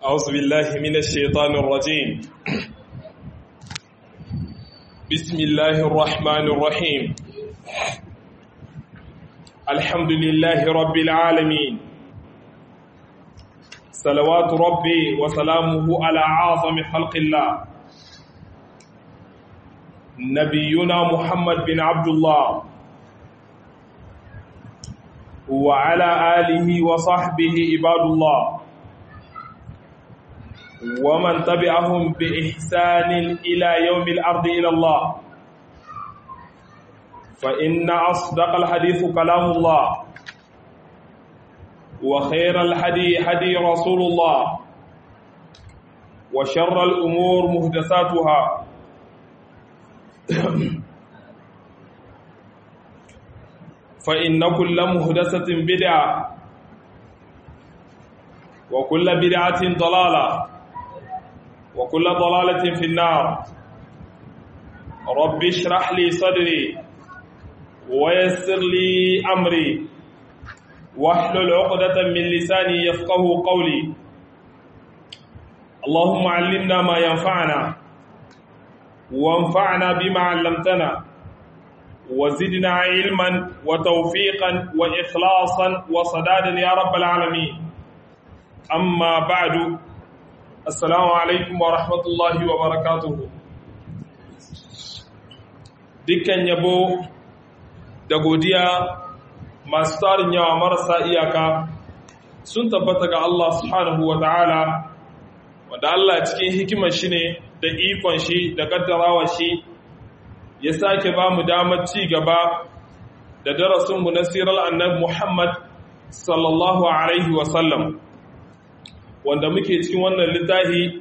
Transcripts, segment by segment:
أعوذ بالله من الشيطان الرجيم بسم الله الرحمن الرحيم الحمد لله رب العالمين صلوات ربي وسلامه على أعظم خلق الله نبينا محمد بن عبد الله وعلى آله وصحبه عباد الله ومن تبعهم بإحسان إلى يوم الأرض إلى الله فإن أصدق الحديث كلام الله وخير الحدي حدي رسول الله وشر الأمور مهدساتها فإن كل مهدسة بدعة وكل بدعة ضلالة وكل ضلالة في النار رب اشرح لي صدري ويسر لي أمري واحلل عقدة من لساني يفقه قولي اللهم علمنا ما ينفعنا وانفعنا بما علمتنا وزدنا علما وتوفيقا وإخلاصا وصدادا يا رب العالمين أما بعد Assalamu alaikum wa rahmatullahi wa barakatuhu. Dukkan yabo da godiya masu tarin yawa marasa iyaka sun tabbata ga Allah subhanahu wa ta'ala, wanda Allah cikin hikimar shi ne da ikon shi da kaddarawa shi ya sake ba mu damar ci gaba da darasinmu na sirar annabi Muhammad sallallahu Alaihi wasallam. wanda muke cikin wannan littafi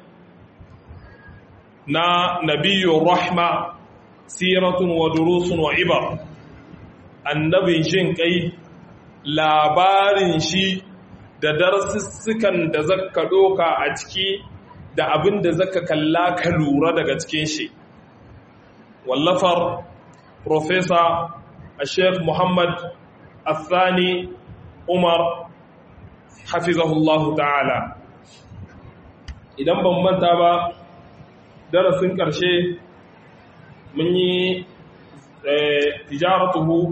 na nabiyyun rahma siratun wa durusun wa ibar annabin jin kai labarin shi da darsussukan da zaka doka a ciki da abin da zaka kalla ka lura daga cikin shi wallafar professor a sheikh muhammad athani umar hafizahullahu ta'ala idan ban manta ba darasin ƙarshe mun yi tijaratuhu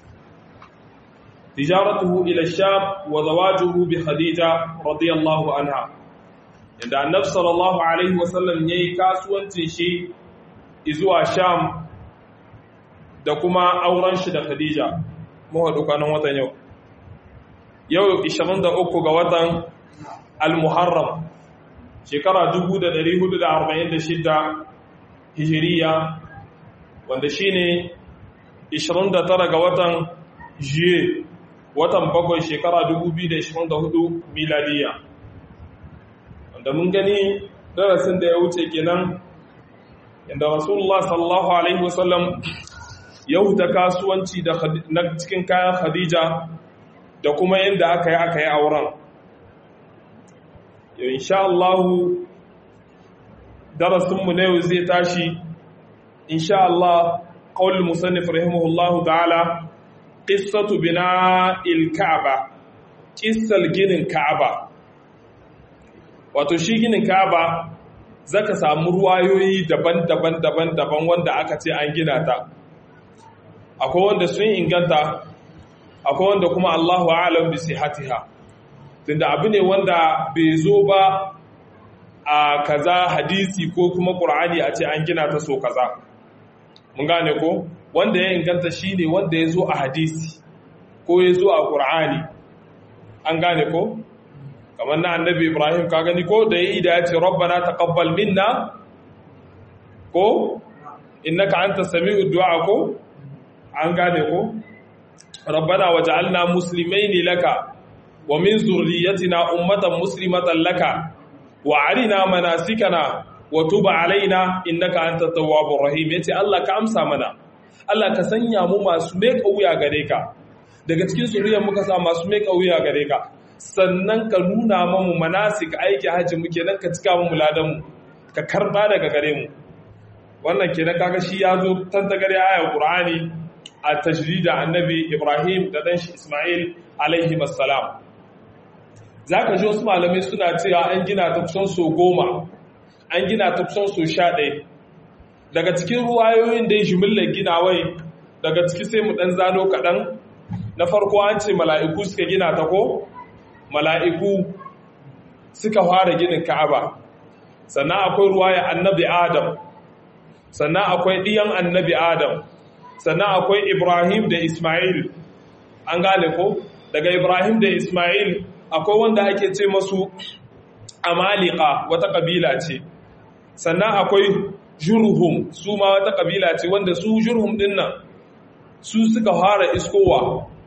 tijaratuhu ila sham wa zawajuhu bi khadija radiyallahu anha inda annabi sallallahu alaihi wasallam yayi kasuwancin shi zuwa sham da kuma auren shi da khadija mu haɗu kanan watan yau yau 23 ga watan al-muharram shekara 1446 hijiriya wanda shine 29 ga watan juye watan bakwai shekara 2024 miladiya wanda mun gani darasin da ya wuce kenan inda rasulullah sallallahu alaihi wasallam ya huta kasuwanci na cikin kayan khadija da kuma yadda aka yi aka yi auren yau insha Allahu darasinmu na yau zai tashi insha Allah qaul musannif rahimahullahu ta'ala qissatu bina'il ka'aba qissal ginin ka'aba wato shi ginin ka'aba zaka samu ruwayoyi daban-daban daban-daban wanda aka ce an gina ta akwai wanda sun inganta akwai wanda kuma Allahu a'lam bi sihhatiha tunda abu ne wanda bai zo ba a kaza hadisi ko kuma ƙur'ani a ce an gina ta so kaza mun gane ko wanda ya inganta shi ne wanda ya zo a hadisi ko ya zo a ƙur'ani an gane ko kamar na annabi ibrahim ka gani ko da ya yi da ya ce rabbana taqabbal minna ko innaka anta sami'ud du'a ko an gane ko rabbana waj'alna muslimaini laka wa min zurriyatina ummatan muslimatan laka wa arina manasikana wa tub alaina innaka antat tawwabur rahim yace Allah ka amsa mana Allah ka sanya mu masu mai kauya gare ka daga cikin zuriyar muka sa masu mai kauya gare ka sannan ka nuna mamu manasik aiki haji muke nan ka cika mu ladan mu ka karba daga gare mu wannan kenan kaga shi ya zo tantagare ayar qur'ani a tajrida annabi ibrahim da dan shi isma'il alaihi assalam za ka ji wasu malamai suna cewa an gina ta kusan so goma an gina ta kusan so sha ɗaya daga cikin ruwayoyin da ya jimillar ginawai daga ciki sai mu ɗan zano kaɗan na farko an ce mala'iku suka gina ta ko mala'iku suka fara ginin ka'aba sannan akwai ruwaya annabi adam sannan akwai ɗiyan annabi adam sannan akwai ibrahim da ismail an gane ko daga ibrahim da ismail akwai wanda ake ce masu amalika wata ƙabila ce sannan akwai jurhum su ma wata ƙabila ce wanda su jurhum ɗin nan su suka fara iskowa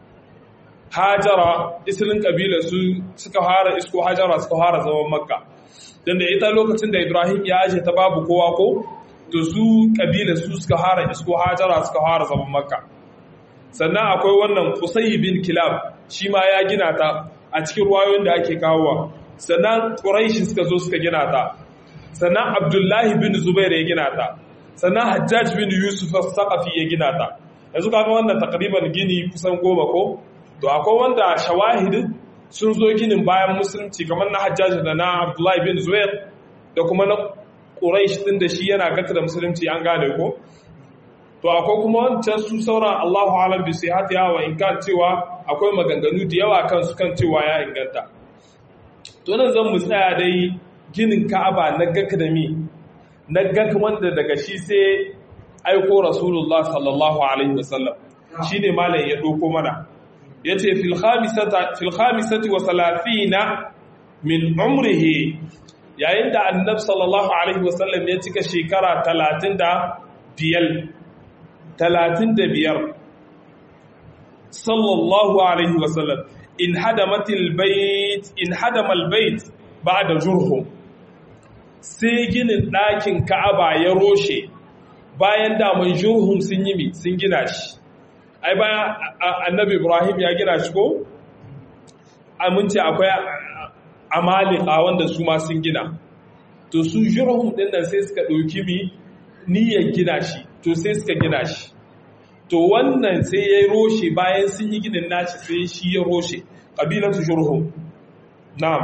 hajara isilin ƙabila su suka fara isko hajara suka fara zaman makka don da ita lokacin da ibrahim ya aje ta babu kowa ko to su ƙabila su suka fara isko hajara suka fara zaman makka sannan akwai wannan kusayi bin kilab shi ma ya gina ta a cikin ruwayoyin da ake kawowa sannan ƙuraishi suka zo suka gina ta sannan abdullahi bin zubair ya gina ta sannan hajjaj bin yusuf saqafi ya gina ta yanzu kaga wannan takriban gini kusan goma ko to akwai wanda shawahid sun zo ginin bayan musulunci kamar na hajjaj da na abdullahi bin zubair da kuma na quraish din da shi yana gata da musulunci an gane ko to akwai kuma wancan su sauran Allahu alam bi sihhatiha wa in kan cewa akwai maganganu da yawa kan su kan cewa ya inganta to nan zan mu tsaya dai ginin Ka'aba na gakadami na gak wanda daga shi sai aiko Rasulullah sallallahu alaihi wasallam shine malam ya doko mana yace fil khamisata fil khamisati wa salatina min umrihi yayin da annabi sallallahu alaihi wasallam ya cika shekara 35 talatin da biyar sallallahu alaihi wasallam in hadamatil bait in hadamal bait ba'da jurhum sai ginin ɗakin ka'aba ya roshe bayan daman jurhum sun yi mi sun gina shi ai bayan annabi ibrahim ya gina shi ko amince akwai amalika wanda su ma sun gina to su jurhum ɗin nan sai suka ɗauki mi niyyar gina shi to sai suka gina shi to wannan sai ya roshe bayan sun yi ginin nashi sai shi ya roshe ƙabilatu jurhum na'am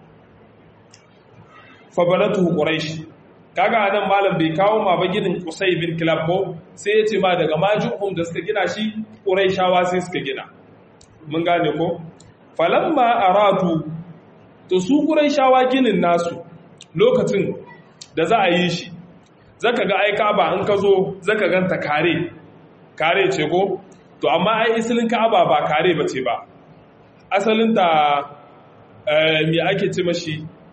fabanatu quraish kaga anan malam bai kawo ma ba ginin qusay bin kilab ko sai ya ce ma daga majurhum da suka gina shi quraishawa sai suka gina mun gane ko falamma aratu to su quraishawa ginin nasu lokacin da za a yi shi zaka ga ai Ka'aba in ka zo zaka ganta kare kare ce ko to amma ai isilin Ka'aba ba kare bace ba asalin ta eh me ake ce mashi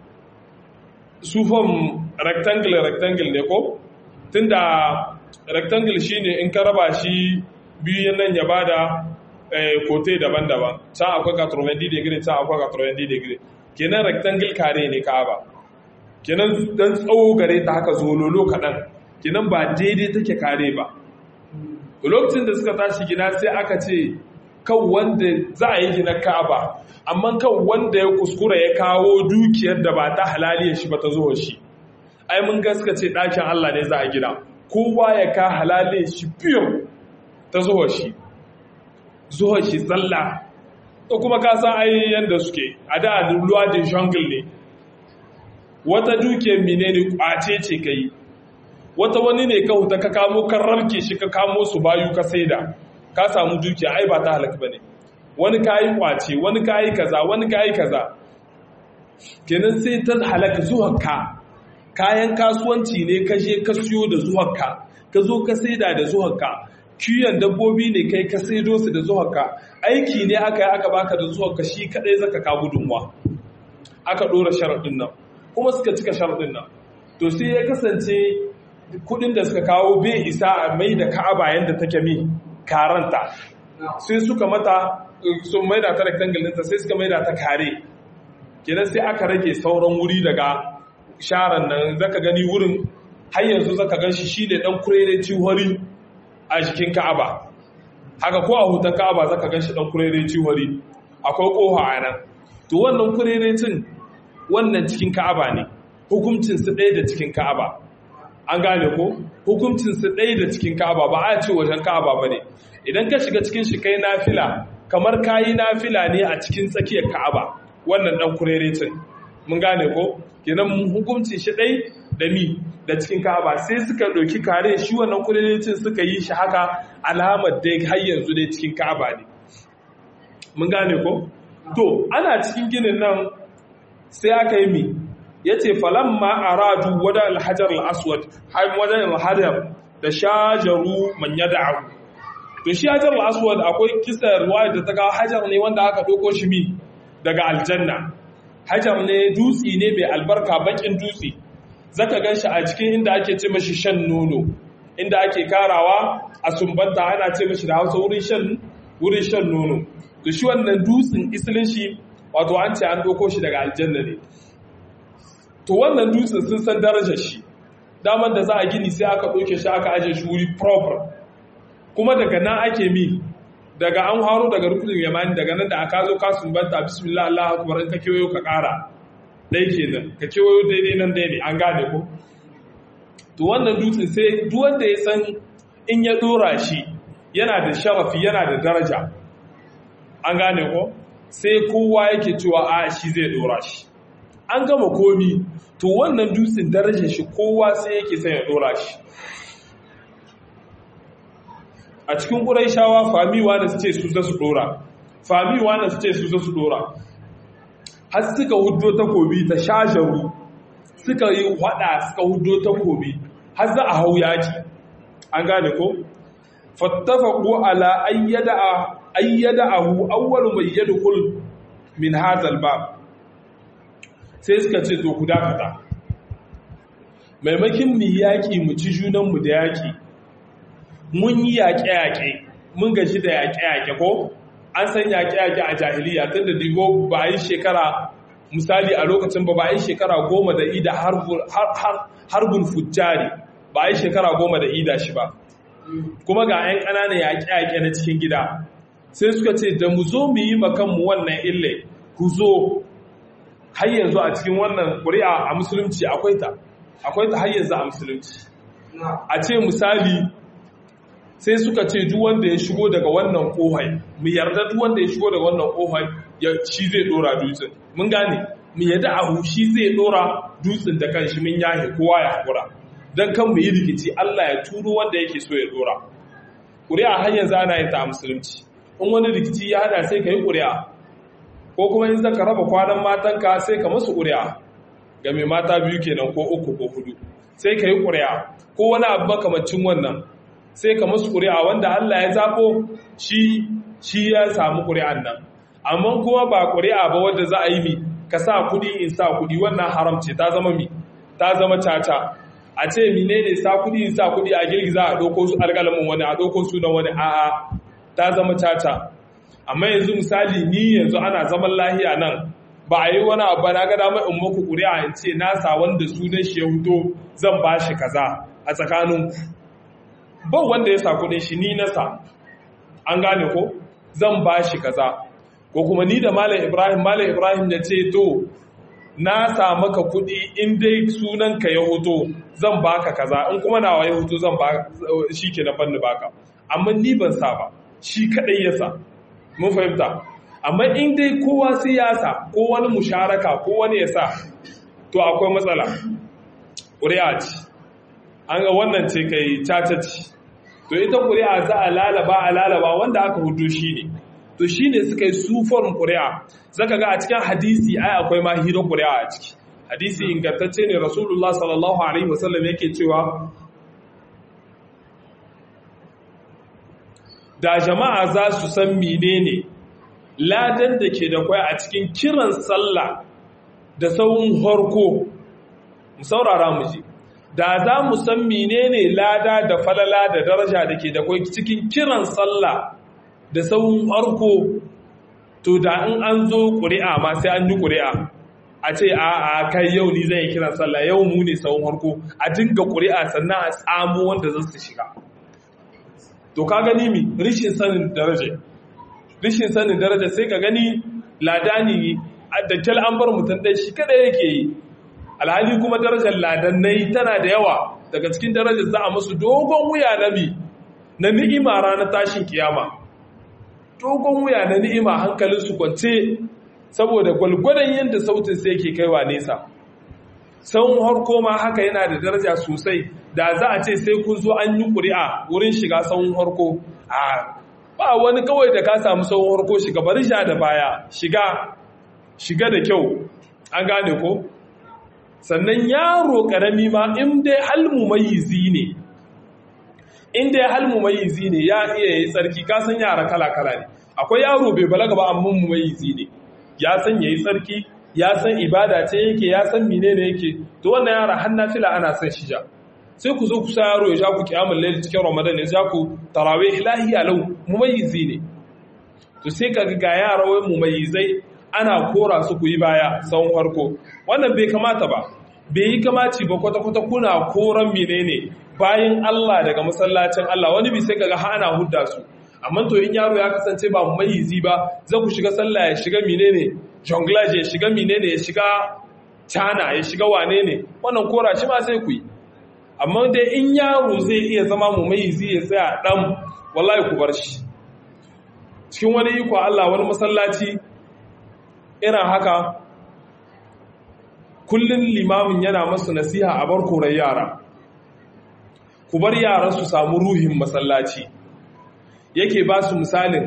sufan rectangle rectangle ne ko tunda rectangle shine in ka raba shi biyu nan ya bada eh kote daban-daban can akwai 90 degree can akwai 90 degree kenan rectangle kare ne Ka'aba kenan dan tsawo gare ta haka zololo kaɗan kenan ba daidai take kare ba lokacin da suka tashi gina sai aka ce kan wanda za a yi gina ka'aba amma kan wanda ya kuskura ya kawo dukiyar da ba ta halaliyar shi ba ta zuwa shi ai mun gaska ce ɗakin Allah ne za a gina kowa ya ka halaliyar shi fiye ta zuwa shi zuwa shi tsalla ko kuma ka san ai yanda suke a da ruwa da jungle ne wata dukiyar mine ne kwace ce ka yi wata wani ne ka huta ka kamo kan rarke shi ka kamo su bayu ka saida ka samu dukiya ai ba ta halaka ba ne wani ka yi kwace wani ka yi kaza wani ka yi kaza kenan sai ta halaka zuwanka kayan kasuwanci ne ka je ka siyo da zuwanka ka zo ka saida da zuwanka kiyon dabbobi ne kai ka saido su da zuwanka aiki ne aka yi aka baka da zuwanka shi kadai zaka ka gudunwa aka dora sharaɗin nan kuma suka cika sharaɗin nan to sai ya kasance kudin da suka kawo bai isa a mai da ka'aba yadda take mi karanta sai suka mata sun mai da ta rectangle ɗinta sai suka mai da ta kare kenan sai aka rage sauran wuri daga sharan nan zaka gani wurin har yanzu zaka gan shi shine dan kurere ciwari a jikin ka'aba haka ko a hutan ka'aba zaka gan shi dan kurere ciwari akwai koha a nan to wannan kurerecin wannan cikin ka'aba ne hukuncinsu ɗaya da cikin ka'aba an gane ko hukuncinsu ɗaya da cikin ka'aba ba a ce wajen ka'aba ba ne idan ka shiga cikin shi kai nafila kamar kayi nafila ne a cikin tsakiyar ka'aba wannan dan kurerecin mun gane ko kenan hukunci shi dai da mi da cikin ka'aba sai suka ɗauki kare shi wannan kurerecin suka yi shi haka alamar dai har yanzu dai cikin ka'aba ne mun gane ko to ana cikin ginin nan sai aka yi mi yace falamma aradu wada alhajar al-aswad hay wajen alhajar da shajaru man yad'u to shi hajar al-aswad akwai kisa ruwaya da ta ga hajar ne wanda aka doko shi mi daga aljanna hajar ne dutsi ne mai albarka bakin dutsi zaka ganshi a cikin inda ake ce mashi shan nono inda ake karawa a sumbanta ana ce mashi da Hausa wurin shan wurin shan nono to shi wannan dutsin isilin shi wato an ce an doko shi daga aljanna ne to wannan dutsen sun san darajar shi daman da za a gini sai aka ɗauke shi aka aje shi wuri proper kuma daga nan ake mi daga an haro daga rukunin yamani daga nan da aka zo ka sumbanta bismillah Allah akbar in ka kewayo ka ƙara dai kenan ka kewayo daidai nan dai ne an gane ko to wannan dutsen sai duk wanda ya san in ya dora shi yana da sharafi yana da daraja an gane ko sai kowa yake cewa a shi zai dora shi an gama komi to wannan dutsen darajar shi kowa sai yake son ya dora shi a cikin ƙuraishawa famiwa da su ce su za su dora famiwa da su ce su za su dora har suka hudo takobi ta shajaru suka yi wada suka hudo takobi har za a hau yaki an gane ko fattafaqu ala ayyada ayyada'ahu awwalu may yadkhul min hadha al-bab sai suka ce to ku dakata maimakin mu yaki mu ci junan mu da yaki mun yi yaƙe-yaƙe mun gaji da yaƙe-yaƙe ko an san yaƙe-yaƙe a jahiliya tun da digo ba a yi shekara misali a lokacin ba ba a yi shekara goma da ida harbul fujjari ba a yi shekara goma da ida shi ba kuma ga 'yan ƙananan yaƙe-yaƙe na cikin gida sai suka ce da mu zo mu yi makanmu wannan ille ku zo har yanzu a cikin wannan ƙuri'a a musulunci akwai ta akwai ta har yanzu a musulunci a ce misali sai suka ce duk wanda ya shigo daga wannan kohai mu yarda duk wanda ya shigo daga wannan kohai ya shi zai dora dutsen mun gane mu yarda abu shi zai dora dutsen da kanshi mun yahe kowa ya hakura dan kan mu yi rikici Allah ya turo wanda yake so ya dora ƙuri'a har yanzu ana yin ta a musulunci in wani rikici ya hada sai ka yi ƙuri'a ko kuma in zaka raba kwanan matanka sai ka masu ƙuri'a ga mai mata biyu kenan ko uku ko hudu sai ka yi ƙuri'a ko wani abu makamancin wannan sai ka masu ƙuri'a wanda Allah ya zaɓo shi shi ya samu ƙuri'an nan amma kuma ba ƙuri'a ba wanda za a yi mi ka sa kuɗi in sa kuɗi wannan haram ce ta zama mi ta zama caca a ce mine ne sa kuɗi in sa kuɗi a girgiza a ɗauko su alƙalamin wani a ɗauko sunan wani a'a ta zama caca amma yanzu misali ni yanzu ana zaman lahiya nan ba a yi wani abu na ga damar in muku ƙuri'a in ce nasa wanda sunan shi ya huto zan ba shi kaza a tsakaninku ba wanda ya sa kudin shi ni nasa an gane ko zan ba shi kaza ko kuma ni da malam ibrahim malam ibrahim ya ce to na sa maka kudi in dai sunanka ya hoto zan baka kaza in kuma nawa ya hoto zan ba shi ke na fanni baka amma ni ban sa ba shi kadai ya sa mun fahimta amma in dai kowa sai ya sa ko wani musharaka ko wani ya sa to akwai matsala ƙuri'a ce an ga wannan ce kai caca ce to ita ƙuri'a za a lalaba a lalaba wanda aka hudu shi ne to shi ne suka yi suforin ƙuri'a zaka ga a cikin hadisi ai akwai ma hira ƙuri'a a ciki hadisi ingantacce ne rasulullah sallallahu alaihi wasallam yake cewa da jama'a za su san menene ladan da ke da kwai a cikin kiran sallah da sauran harko mu saurara mu ji da za mu san menene lada da falala da daraja da ke da kwai cikin kiran sallah da sauran harko to da in an zo ƙuri'a ma sai an yi ƙuri'a a ce a a kai yau ni zan yi kiran sallah yau mu ne sauran harko a dinga ƙuri'a sannan a tsamo wanda zan su shiga to ka gani mi rishin sanin daraja rishin sanin daraja sai ka gani ladani da kyal an bar mutum ɗai shi kada yake yi alhali kuma darajar ladannai tana da yawa daga cikin darajar za a musu dogon wuya na mi na ni'ima ranar tashin kiyama dogon wuya na ni'ima hankalin su kwance saboda gwalgwadon yadda sautin sai yake kaiwa nesa sahun harko ma haka yana da daraja sosai da za a ce sai kun zo an yi ƙuri'a wurin shiga sahun harko a ba wani kawai da ka samu sahun harko shiga bari sha da baya shiga shiga da kyau an gane ko sannan yaro karami ma in dai halmu mayizi ne in dai halmu mayizi ne ya iya yi tsarki ka san yara kala-kala ne akwai yaro bai balaga ba amma mu mayizi ne ya san yayi tsarki ya san ibada ce yake ya san menene yake to wannan yara har nafila ana san shi ja sai ku zo ku sa yaro ya ja ku kiyamul layl cikin ramadan ya ja ku tarawih lahi alau mumayyizi ne to sai kaga ga yara wai mumayyizai ana kora su ku yi baya tsawon farko wannan bai kamata ba bai yi kamaci ba kwata-kwata kuna koran menene bayan Allah daga masallacin Allah wani bi sai kaga ana hudda su amma to in yaro ya kasance ba mayizi ba za ku shiga sallah ya shiga menene jonglage ya shiga menene ya shiga cana ya shiga wane ne wannan kora shi ma sai ku yi amma dai in yaro zai iya zama mu mayizi ya tsaya dan wallahi ku bar shi cikin wani iko Allah wani masallaci irin haka kullum limamin yana masu nasiha a bar korar yara ku bar yaran su samu ruhin masallaci yake ba su misalin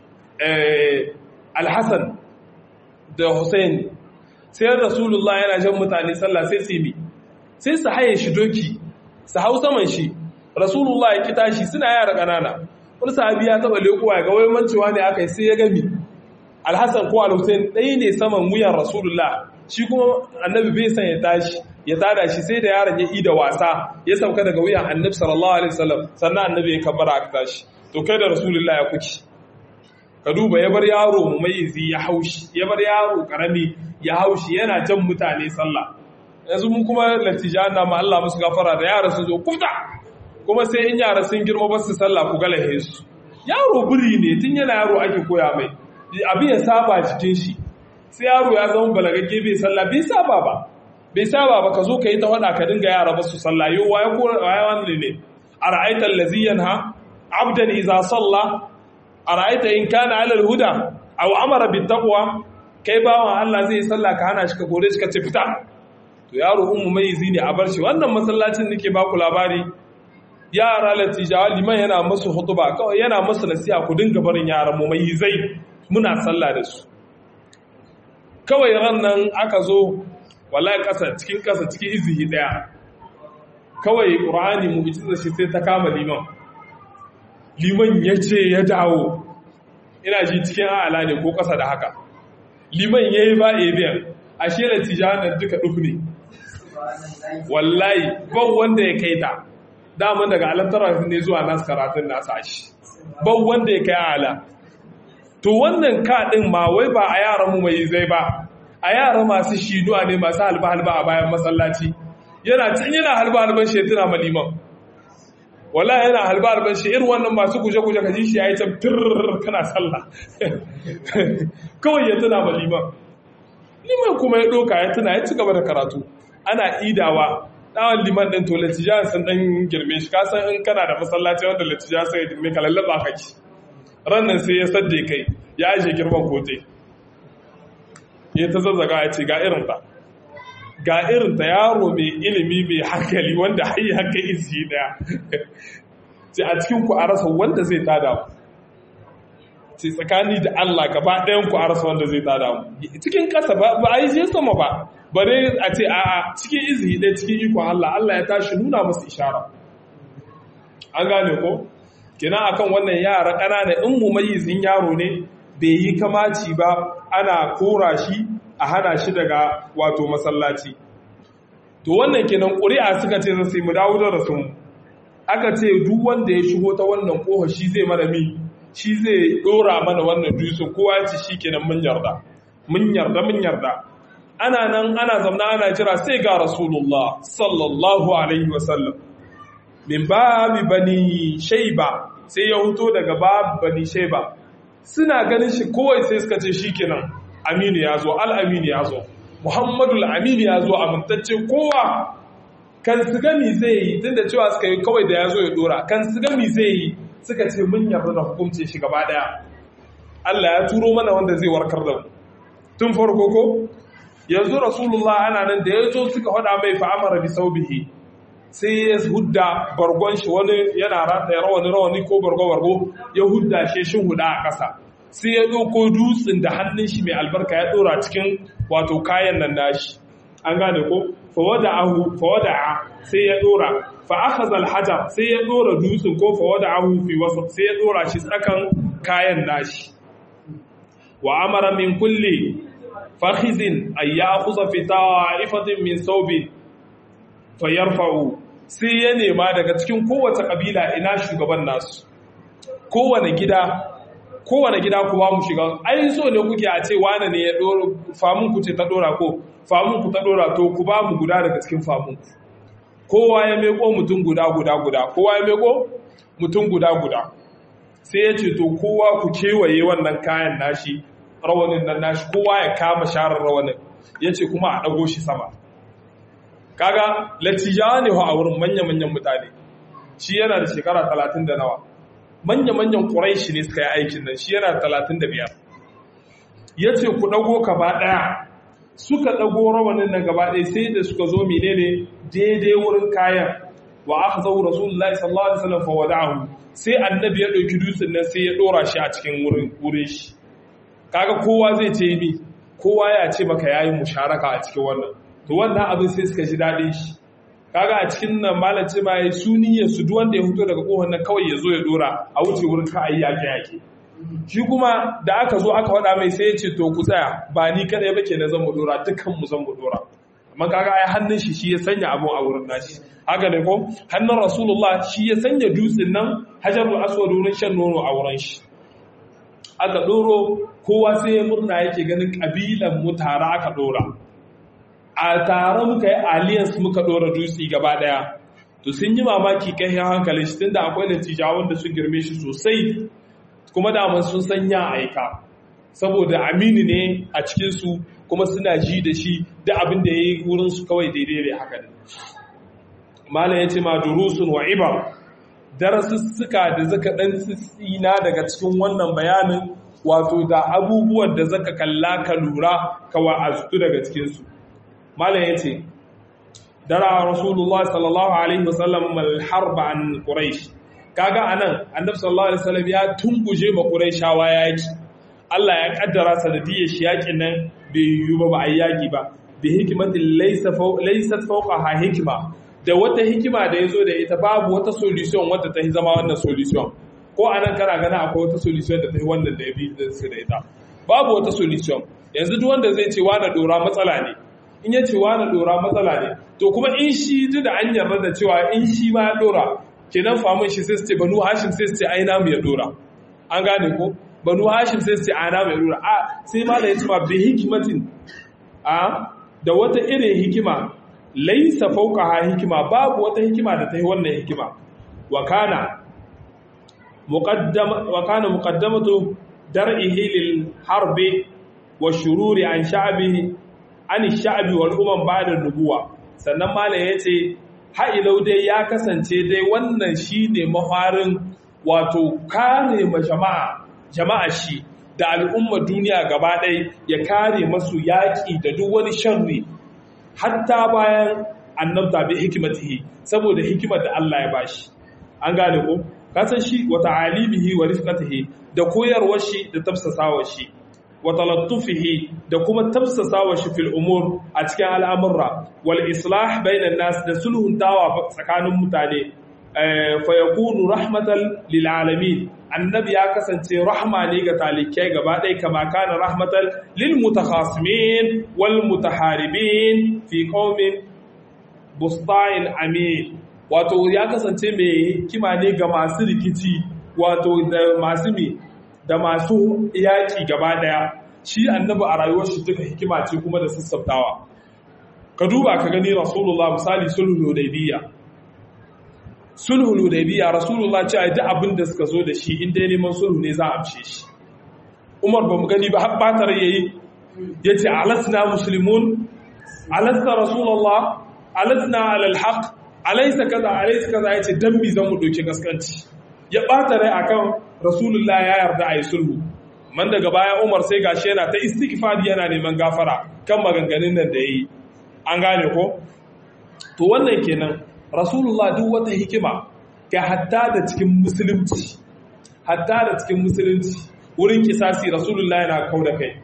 alhassan da hussein sai rasulullah yana jan mutane sallah sai su yi sai su haye shi doki su hau saman shi rasulullah ya kita shi suna yara ƙanana wani sahabi ya taɓa lekuwa ga waimancewa ne aka yi sai ya gami alhassan ko alhussein ɗaya ne saman wuyan rasulullah shi kuma annabi bai san ya tashi ya tada shi sai da yaron ya yi da wasa ya sauka daga wuyan annabi sallallahu alaihi wasallam sannan annabi ya kabbara aka tashi to kai da rasulullah ya kuki ka duba ya bar yaro mumaizi ya haushi ya bar yaro karami ya haushi yana jan mutane sallah yanzu mu kuma latijan na ma Allah musu gafara da yara sun zo kuta kuma sai in yara sun girma ba su sallah ku galahe su yaro buri ne tun yana yaro ake koya mai abin ya saba cikin shi sai yaro ya zama balagagge bai sallah bai saba ba bai saba ba ka zo ka yi ta wada ka dinga yara ba su sallah yau waye ko waye wani ne ara'aita allazi yanha abdan idza salla ara'aita in kana ala alhuda aw amara bit taqwa kai bawan Allah zai sallah ka hana shi ka gore shi ka ce fita to yaro ummu mai ne a bar shi wannan masallacin nake ba ku labari yara latijawa liman yana musu hutuba kawai yana musu nasiha ku dinga barin yaran mu mai zai muna sallah da su kawai ran nan aka zo wallahi kasa cikin kasa cikin izihi daya kawai qur'ani mu ita shi sai ta kama liman liman ya ce ya dawo ina ji cikin ala ne ko kasa da haka liman yayi ba ebiyan ashe da tijanan duka duk ne wallahi ban wanda ya kai ta daman daga alamtara ne zuwa nasu karatun nasa shi ban wanda ya kai ala to wannan kaɗin ma wai ba a yaran mu mai zai ba a yara masu shiduwa ne masu halba-halba a bayan masallaci yana can yana halba-halban shi ya tuna maliman wala yana halba-halban shi irin wannan masu guje-guje ka ji shi ya yi can firr kana sallah kawai ya tuna maliman liman kuma ya ɗoka ya tuna ya ci gaba da karatu ana idawa ɗawan liman ɗin to latijan sun ɗan girme shi kasan in kana da masallaci wanda latijan sai ya girme ka lallaba kake rannan sai ya sadde kai ya ajiye girman kote ya ta zazzaga ya ce ga irinta ga irinta yaro mai ilimi mai hankali wanda hayi haka isi daya ce a cikin ku a rasa wanda zai tada mu ce tsakani da Allah gaba ɗayan ku a rasa wanda zai tada mu cikin ƙasa ba a yi je sama ba bare a ce a cikin izi ɗaya cikin ikon Allah Allah ya tashi nuna masu ishara an gane ko kina akan wannan yara ƙanana in mumayyizin yaro ne bai yi kamaci ba ana kora shi a hana shi daga wato masallaci to wannan kenan ƙuri'a suka ce zai mu dawo da rasun aka ce duk wanda ya shigo ta wannan ƙofa shi zai mana mi shi zai ɗora mana wannan dusun kowa ya ce shi kenan mun yarda mun yarda mun yarda ana nan ana zamna ana jira sai ga rasulullah sallallahu alaihi wasallam min babi bani shaiba sai ya huto daga babi bani shaiba suna ganin shi kowai sai suka ce shikenan aminu ya zo al'aminu ya zo muhammadu al'aminu ya zo amintacce kowa kan su gami zai yi tun da cewa suka yi kawai da ya zo ya dora kan su gami zai yi suka ce mun yarda da hukumce shi gaba daya Allah ya turo mana wanda zai warkar da mu tun farko ko yanzu rasulullah ana nan da ya zo suka faɗa mai fa'amara bi saubihi sai ya hudda bargon shi wani yana rataya rawani rawani ko bargo bargo ya hudda shi shin huda a ƙasa sai ya ɗauko dutsen da hannun shi mai albarka ya ɗora cikin wato kayan nan nashi an gane ko fawada'ahu fawada'a sai ya ɗora fa akhadha al-hajar sai ya ɗora dutsen ko fawada'ahu fi wasat sai ya ɗora shi tsakan kayan nashi wa amara min kulli fakhizin ay ya'khudha fi ta'ifatin min thawbi fayarfa'u sai ya nema daga cikin kowace kabila ina shugaban nasu kowane gida kowane gida ku ba mu shiga ai so ne kuke a ce wane ne ya dora famun ku ce ta dora ko famun ku ta dora to ku ba mu guda daga cikin famun ku kowa ya meko mutum guda guda guda kowa ya meko mutum guda guda sai ya ce to kowa ku kewaye wannan kayan nashi rawanin nan nashi kowa ya kama sharar rawanin ya ce kuma a ɗago shi sama kaga latijawa ne a wurin manya-manyan mutane shi yana da shekara talatin da nawa manya-manyan ƙuraishi ne suka yi aikin nan shi yana talatin da biyar ya ce ku ɗago gaba ɗaya suka ɗago rawanin nan gaba ɗaya sai da suka zo menene daidai wurin kayan wa aka zau rasulullahi sallallahu alaihi wasallam fa wada'ahu sai annabi ya ɗauki dutsen nan sai ya ɗora shi a cikin wurin shi kaga kowa zai ce mi kowa ya ce maka yayi musharaka a cikin wannan to wannan abin sai suka ji daɗin shi kaga a cikin nan malam ce ma yayi suniyar su duk wanda ya fito daga kohon nan kawai ya zo ya dora a wuce wurin ka ayi yake yake shi kuma da aka zo aka faɗa mai sai ya ce to ku tsaya ba ni kadai ba kenan zan mu dora dukkan mu zan mu dora amma kaga ai hannun shi shi ya sanya abu a wurin nashi haka ne ko hannun rasulullah shi ya sanya dutsen nan hajarul aswad wurin shan nono a wurin shi aka doro kowa sai ya murna yake ganin kabilan mu tare aka dora a tare muka yi alliance muka dora dutse gaba daya to sun yi mamaki kai hankalin shi tunda akwai natija wanda sun girme shi sosai kuma da sun san ya aika saboda amini ne a cikin su kuma suna ji da shi da abin da yayi wurin su kawai daidai ne haka ne malam yace ma durusun wa ibar darasussuka da zaka dan tsina daga cikin wannan bayanin wato da abubuwan da zaka kalla ka lura ka wa'azu daga cikin su malam ya ce dara rasulullah sallallahu alaihi wasallam malharba an quraish kaga anan annabi sallallahu alaihi wasallam ya tunguje ma quraishawa yaki Allah ya kaddara sanadiyar shi yakin nan bai yiwu ba ba a yaki ba bi hikimatin laysa laysat fawqaha hikima da wata hikima da yazo da ita babu wata solution wadda ta zama wannan solution ko anan kana gana akwai wata solution da ta yi wannan da ya bi da ita babu wata solution yanzu duk wanda zai ce wani dora matsala ne in ya ce wani dora matsala ne to kuma in shi duk da an yarda da cewa in shi ma ya dora kenan famun shi sai su ce banu hashim sai su ce ai namu ya dora an gane ko banu hashim sai su ce ai namu ya dora a sai ma da ya ce ma bi hikimatin a da wata irin hikima laisa fauka ha hikima babu wata hikima da ta yi wannan hikima wa kana muqaddama wa kana muqaddamatu dar'ihi lil harbi wa shururi an sha'bihi an sha'abi wal umam ba'da nubuwa sannan malam yace ha'ilau dai ya kasance dai wannan shine mafarin wato kare ma jama'a jama'a shi da al'umma duniya gaba ɗaya ya kare masu yaƙi da duk wani sharri hatta bayan annabta bi hikimatihi saboda hikimar da Allah ya bashi an gane ko kasan shi wa ta'alimihi wa rifqatihi da koyarwar shi da tafsasawar shi wa talattufihi da kuma tafsasawa shi fil umur a cikin al'amurra wal islah bainan nas da sulhun tawa tsakanin mutane fa yakunu rahmatan lil alamin annabi ya kasance rahma ne ga talikai gaba ɗaya kama kana rahmatan lil mutakhasimin wal mutaharibin fi qaumin bustain amin wato ya kasance mai hikima ne ga masu rikici wato da masu me da masu yaƙi gaba ɗaya shi annabi a rayuwar shi duka hikima ce kuma da sassautawa ka duba ka gani rasulullah misali sulhul hudaybiyya sulhul hudaybiyya rasulullah ce ai duk abin da suka zo da shi in dai neman sulhu ne za a amshe shi umar ba mu gani ba har batar yayi yace alasna muslimun alasna rasulullah alasna alal haqq alaysa kaza alaysa kaza yace dan bi zan mu doke gaskanci ya bata rai akan rasulullah ya yarda a yi sulhu man daga baya umar sai gashi yana ta istighfari yana neman gafara kan maganganun nan da yayi an gane ko to wannan kenan rasulullah duk wata hikima ga hatta da cikin musulunci hatta da cikin musulunci wurin kisasi rasulullah yana kau da kai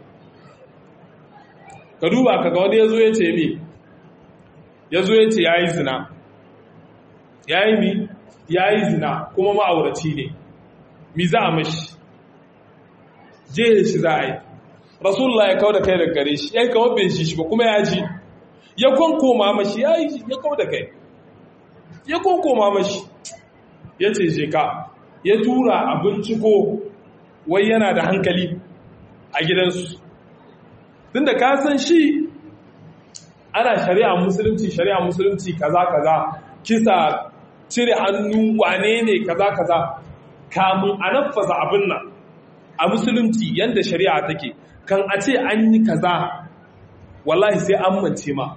ka duba kaga wani yazo ya ce mi yazo ya ce yayi zina yayi mi yayi zina kuma ma'auraci ne mi za a mashi je shi za a yi rasulullah ya kau da kai daga gare shi ya yi kawar bai shi shi ba kuma ya ji ya kwankoma mashi ya yi ya kau da kai ya kwankoma mashi ya ce je ka ya tura a binciko wai yana da hankali a gidansu tun da ka san shi ana shari'a musulunci shari'a musulunci kaza kaza kisa cire hannu wane ne kaza kaza kamun a nafasa abin nan a musulunci yadda shari'a take kan a ce an yi kaza wallahi sai an mance ma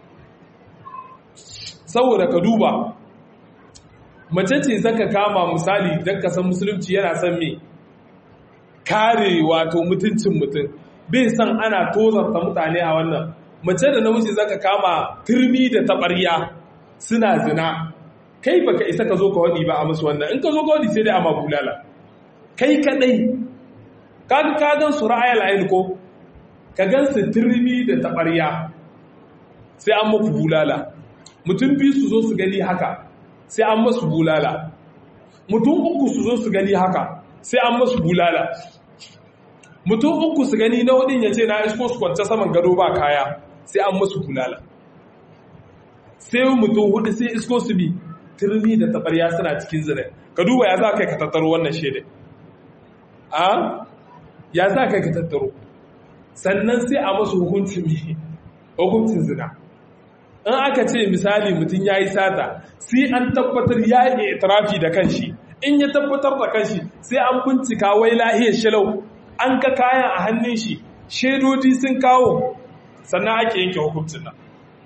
saboda ka duba mace ce zaka kama misali don ka san musulunci yana son me kare wato mutuncin mutum bai san ana tozarta mutane a wannan mace da namiji zaka kama turmi da taɓarya suna zina kai baka isa ka zo ka waɗi ba a musu wannan in ka zo ka waɗi sai dai a bulala kai kadai kaga ka gan su ra'ayal ayin ko ka gan su turmi da taɓarya sai an muku bulala mutum biyu su zo su gani haka sai an masu bulala mutum uku su zo su gani haka sai an masu bulala mutum uku su gani na hudun ya ce na isko su kwance saman gado ba kaya sai an masu bulala sai mutum hudu sai isko su bi turmi da tabarya suna cikin zina ka duba ya za ka ka tattaro wannan shaidai a ya za ka ka tattaro sannan sai a masu hukuncin hukuncin zina in aka ce misali mutum ya yi sata sai an tabbatar ya yi itirafi da kanshi in ya tabbatar da kanshi sai an bincika wai lahiyar shalau an ka kayan a hannun shi shaidodi sun kawo sannan ake yanke hukuncin nan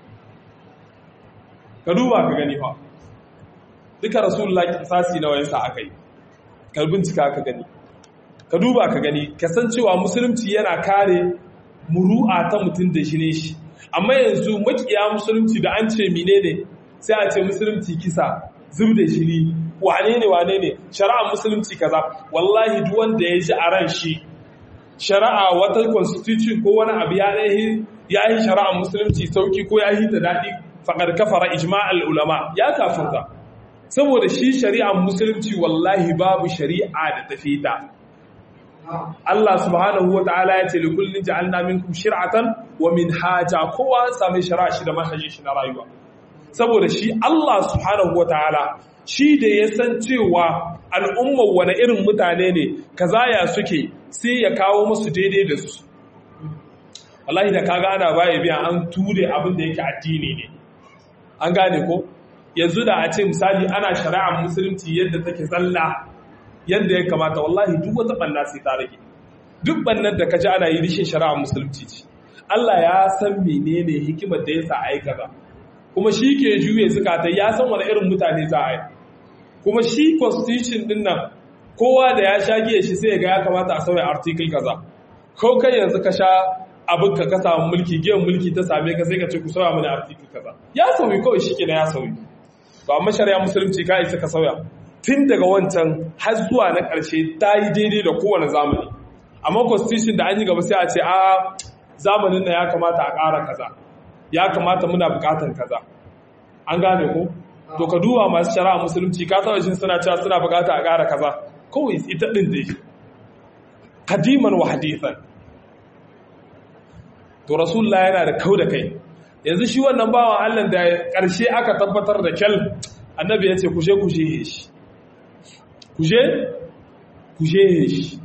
ka duba ka gani fa duka rasulullah kisasi na wayansa aka yi ka bincika ka gani ka duba ka gani kasancewa musulunci yana kare muru'a ta mutum da shi ne shi amma yanzu makiya musulunci da an ce mine ne sai a ce musulunci kisa zub da shiri wane ne wane ne shari'a musulunci kaza wallahi duk wanda ya ji a ran shi shari'a wata constitution ko wani abu ya yi ya yi shari'a musulunci sauki ko ya yi ta daɗi faƙar kafara ijma'al ulama ya kafirta saboda shi shari'ar musulunci wallahi babu shari'a da tafi ta Allah subhanahu wa ta'ala ya ce li kullin ja'alna minkum shir'atan wa minhaja kowa same shari'a shi da manhajin shi na rayuwa saboda shi Allah subhanahu wa ta'ala shi da ya san cewa al'ummar wani irin mutane ne kaza ya suke sai ya kawo musu daidai da su wallahi da kaga ana baya biya an ture abin da yake addini ne an gane ko yanzu da a ce misali ana shari'ar musulunci yadda take tsalla yadda ya kamata wallahi duk wata banna sai ta rage duk bannan da kaji ana yi rishin shari'ar musulunci ce Allah ya san menene hikimar da yasa aika ba kuma shi ke juye zukata ya san wani irin mutane za a yi kuma shi constitution din nan kowa da ya sha giya shi sai ya ga ya kamata a sauya article kaza ko kai yanzu ka sha abin ka ka samu mulki giyan mulki ta same ka sai ka ce ku sauya mana article kaza ya sauyi kawai shi kenan ya sauyi to amma shari'a musulunci ka isa ka sauya tun daga wancan har zuwa na ƙarshe ta yi daidai da kowane zamani amma constitution da an yi gaba sai a ce a zamanin na ya kamata a ƙara kaza ya kamata muna buƙatar kaza an gane ko to ka duba masu shari'a musulunci ka taɓa shin suna cewa suna buƙata a ƙara kaza kawai ita ɗin dai kadiman wa hadithan to rasulullah yana da kau da kai yanzu shi wannan bawan Allah da ƙarshe aka tabbatar da kyal annabi ya ce kushe kushe shi kuje kuje shi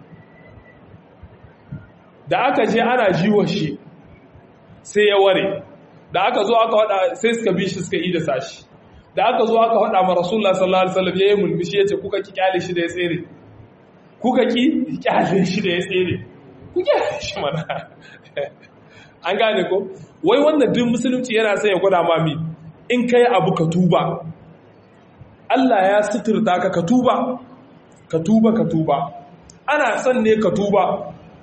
da aka je ana jiwa shi sai ya ware da aka zo aka wada sai suka bi shi suka yi da sashi da aka zo aka wada ma rasulullah sallallahu alaihi wasallam yayin mulmishi yace kuka ki kyale shi da ya tsere kuka ki kyale shi da ya tsere ku kyale shi mana an gane ko wai wannan duk musulunci yana sai ya gwada mami in kai abu ka tuba Allah ya suturta ka ka tuba ka tuba ka tuba ana son ne ka tuba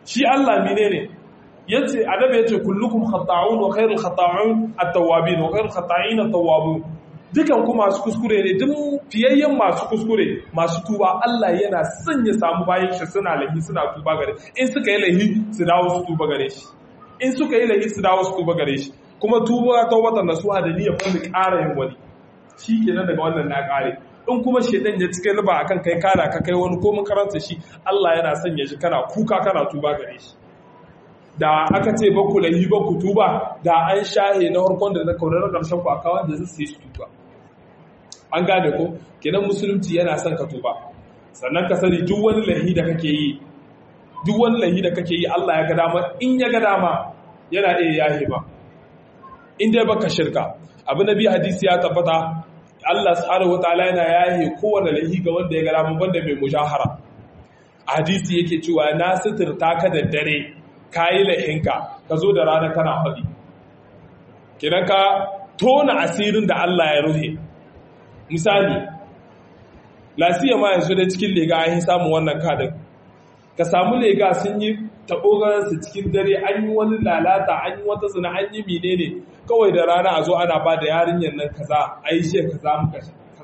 shi Allah menene yace adabi yace kullukum khata'un wa khairul khata'un at-tawwabin wa khairul khata'in at-tawwabun dukan ku masu kuskure ne duk fiyayyen masu kuskure masu tuba Allah yana son ya samu bayan shi suna lahi suna tuba gare in suka yi lahi su dawo su tuba gare shi in suka yi lahi su dawo su tuba gare shi kuma tuba ta watan nasuha da niyyar kuma ƙara yin wani shi kenan daga wannan na ƙare in kuma shedan ya cika riba akan kai kana ka kai wani ko makaranta shi Allah yana son ya ji kana kuka kana tuba gare shi da aka ce ba ku lahi ba ku tuba da an shahe na harkon da na kaunar ƙarshen ku a kawai da zai su tuba an gane ko kenan musulunci yana son ka tuba sannan ka sani duk wani lahi da kake yi duk wani lahi da kake yi Allah ya ga dama in ya ga dama yana iya yahe ba in dai baka shirka abu nabi hadisi ya tabbata Allah subhanahu wataala yana yahe kowane lahi ga wanda ya ga dama banda mai mujahara hadisi yake cewa na suturta ka da dare kayi lahinka ka zo da rana kana faɗi kenan ka tona asirin da Allah ya ruhe misali lasiya ma yanzu da cikin lega an yi samun wannan kadin ka samu lega sun yi taɓogararsu cikin dare an yi wani lalata an yi wata zina an yi menene kawai da rana a zo ana ba da yarinyar nan kaza a yi shi kaza muka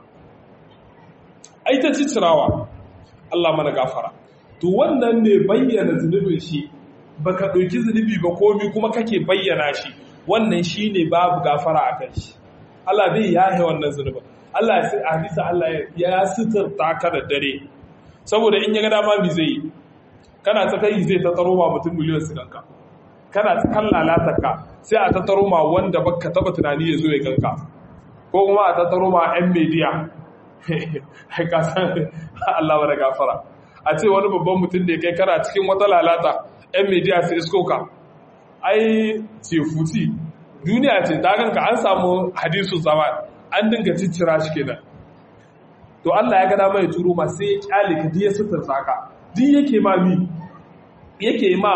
ai ta cicirawa Allah mana gafara to wannan ne bayyana zunubin shi baka ɗauki zunubi ba komi kuma kake bayyana shi wannan shi ne babu gafara a kan shi Allah bai yahe wannan zunubin Allah ya sai hadisa Allah ya suturta ka da dare saboda in ya ga dama mi zai yi kana tsakai zai ta taro ma mutum miliyan su ganka kana tsakan lalatar ka sai a ta taro ma wanda baka taba tunani ya zo ya ganka ko kuma a ta taro ma yan media ka san Allah wa da gafara a ce wani babban mutum da kai kana cikin wata lalata yan media su isko ka ai ce futi duniya ce ta ganka an samu hadisu zama an dinga ciccira shi kenan to Allah ya gada mai turo ma sai ya kyale ka diya sutur saka duk yake ma mi yake ma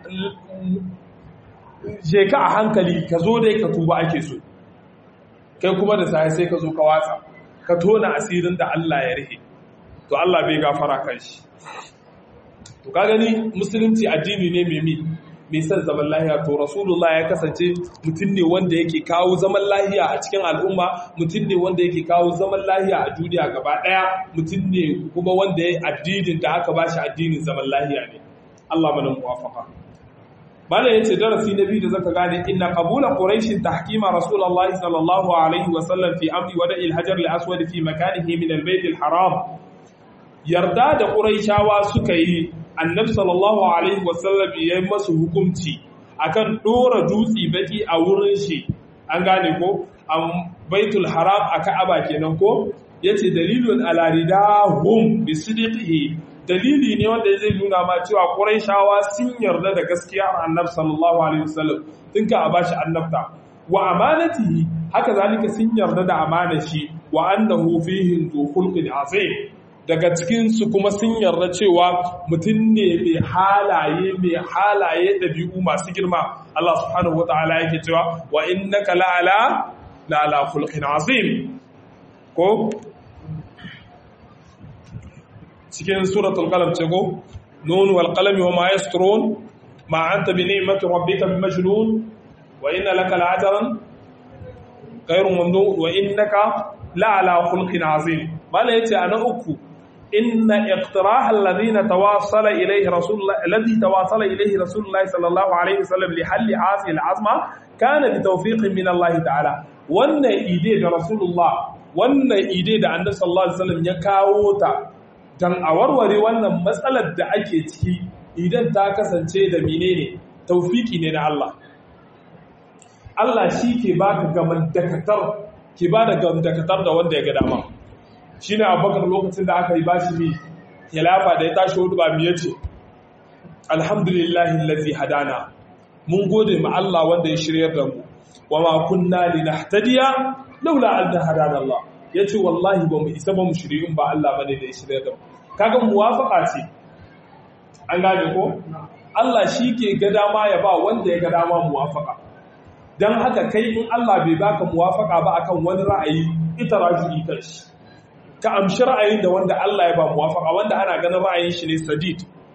je ka a hankali ka zo dai ka tuba ake so kai kuma da sai sai ka zo ka watsa ka tona asirin da Allah ya rihe to Allah bai gafara kan shi to ka gani musulunci addini ne mai mi mai son zaman lahiya to rasulullah ya kasance mutum ne wanda yake kawo zaman lahiya a cikin al'umma mutum ne wanda yake kawo zaman lahiya a duniya gaba daya mutum ne kuma wanda ya addinin da aka bashi addinin zaman lahiya ne Allah mana muwafaka bala yace darasi na biyu da zaka gane inna qabula quraish tahkima rasulullah sallallahu alaihi wa sallam fi amri wada'il hajar al-aswad fi makanihi min al-bayt al-haram yarda da quraishawa suka yi annabi sallallahu alaihi wasallam ya yi masu hukunci akan dora dutse baki a wurin shi an gane ko a baitul haram a ka'aba kenan ko yace dalilun ala ridahum bi sidqihi dalili ne wanda zai nuna ma cewa quraishawa sun yarda da gaskiya annabi sallallahu alaihi wasallam tun ka a bashi annabta wa amanatihi haka zalika sun yarda da amanar shi wa annahu fihi zu khulqin azim daga cikinsu kuma sun yarda cewa mutum ne mai halaye mai halaye ɗabi'u masu girma Allah subhanahu wata'ala yake cewa wa innaka la'ala la'ala khulqin azim ko cikin suratul qalam ce ko nun wal qalami wa ma yasturun ma anta bi ni'mati rabbika bi majnun wa inna laka la'ajran ghayru mamnun wa innaka la'ala khulqin azim mala yace ana uku إن اقتراح الذين تواصل إليه رسول الله الذي تواصل إليه رسول الله صلى الله عليه وسلم لحل هذه العظمة كان بتوفيق من الله تعالى وأن إيدي رسول الله وأن إيدي da Annabi sallallahu alaihi wasallam ya kawo ta dan a warware wannan matsalar da ake ciki idan ta kasance da menene tawfiki ne na Allah Allah shi ke baka gaman dakatar ke bada gaman dakatar da wanda ya ga dama shi ne abubakar lokacin da aka yi bashi ne khilafa da ya tashi hudu ba miye ce alhamdulillahi lazi hadana mun gode ma Allah wanda ya shiryar da mu wa ma kunna linahtadiya laula an hadana Allah yace wallahi ba mu isa ba mu shirye in ba Allah bane da ya shiryar da mu kaga muwafaqa ce an gane ko Allah shi ke ga dama ya ba wanda ya ga dama muwafaqa dan haka kai in Allah bai baka muwafaqa ba akan wani ra'ayi ita raji'i kashi ka amshi ra'ayin da wanda Allah ya ba muwafaka wanda ana ganin ra'ayin shi ne sadid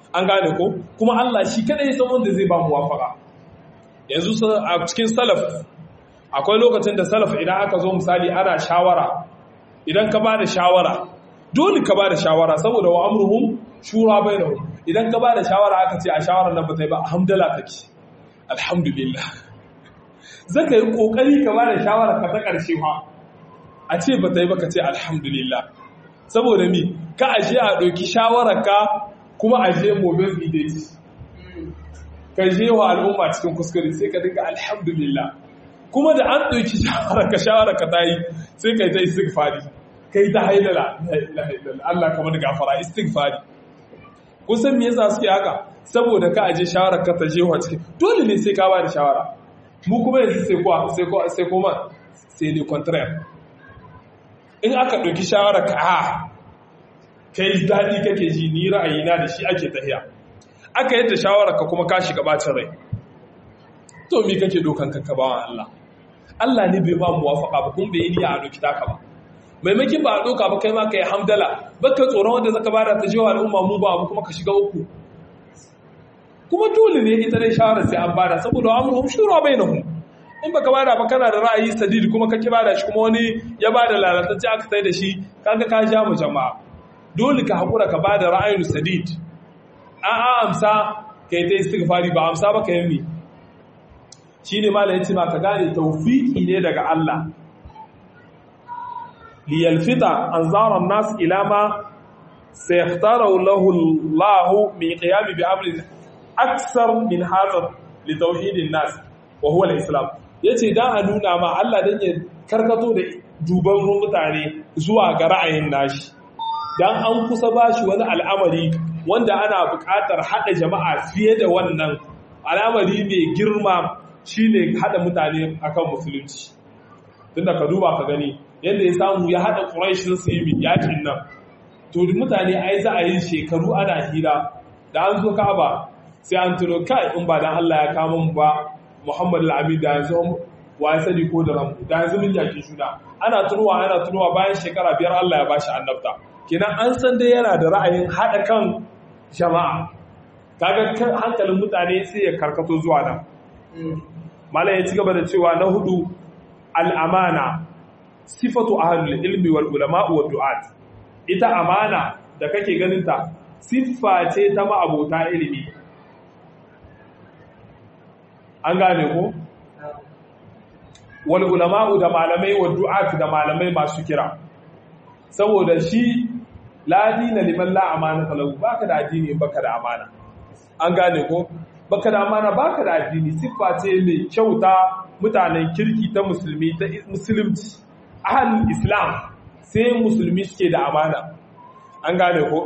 an gane ko kuma Allah shi kadai san wanda zai ba mu wafaka yanzu a cikin salaf akwai lokacin da salaf idan aka zo misali ana shawara idan ka ba da shawara dole ka ba da shawara saboda wa amruhum shura bainahum idan ka ba da shawara aka ce a shawarar nan ba ta yi ba alhamdulillah kake alhamdulillah zaka yi kokari ka ba da shawara ka ta karshe fa a ce ba ta yi ba ka ce alhamdulillah saboda mi ka aje a ɗauki shawararka kuma aje mobile fidelity ka je wa al'umma cikin kuskure sai ka dinga alhamdulillah kuma da an ɗauki shawararka shawararka ta yi sai ka yi ta istighfari ka yi ta haidala Allah kamar gafara istighfari kusan me yasa suke haka saboda ka aje shawararka ta je wa cikin dole ne sai ka ba da shawara mu kuma yanzu sai kuwa sai kuwa sai kuma sai ne contraire in aka ɗauki shawara ka a kai daɗi kake ji ni ra'ayina da shi ake tahiya aka yadda shawara ka kuma ka shiga bacin rai to mi kake dokan kanka bawa Allah Allah ne bai ba mu wafaka ba kuma bai yi niyya a doki taka ba maimakin ba a doka ba kai ma kai hamdala baka tsoron wanda zaka bada ta jiwa al'umma mu ba abu kuma ka shiga uku kuma dole ne ita dai shawara sai an bada saboda amruhum shura bainahum in baka bada ba kana da ra'ayi sadid kuma ka ki bada shi kuma wani ya bada lalatacce aka sai da shi kaga ka ja mu jama'a dole ka hakura ka bada ra'ayin sadid a a amsa kai ta istighfari ba amsa ba kai mi shine malai yace ma ka gane tawfiki ne daga Allah li yalfita anzara an-nas ila ma sayختاره له الله من قيام بأمر أكثر من هذا لتوحيد الناس وهو الإسلام ya ce don a nuna ma Allah don ya karkato da duban mutane zuwa ga ra'ayin nashi don an kusa ba shi wani al'amari wanda ana buƙatar haɗa jama'a fiye da wannan al'amari mai girma shi ne haɗa mutane akan musulunci tun da ka duba ka gani yadda ya samu ya haɗa ƙuraishin su yi yakin nan to mutane ai za a yi shekaru ana hira da an zo ka'aba sai an tuno kai in ba dan Allah ya kama mu ba Muhammad al-Amin da yanzu wa ya sani ko da ramu da yanzu mun yaki juna ana tunuwa ana tunuwa bayan shekara biyar Allah ya bashi annabta kenan an san dai yana da ra'ayin hada kan jama'a kaga kan hankalin mutane sai ya karkato zuwa nan malam ya ci gaba da cewa na hudu al-amana sifatu ahlul ilmi wal ulama wa du'at ita amana da kake ganin ta siffa ce ta ma'abota ilimi an gane ko wal ulama'u da malamai wa du'at da malamai masu kira saboda shi la dina liman la amanata lahu baka da addini baka da amana an gane ko baka da amana baka da addini siffa ce mai kyauta mutanen kirki ta musulmi ta musulunci ahlul islam sai musulmi suke da amana an gane ko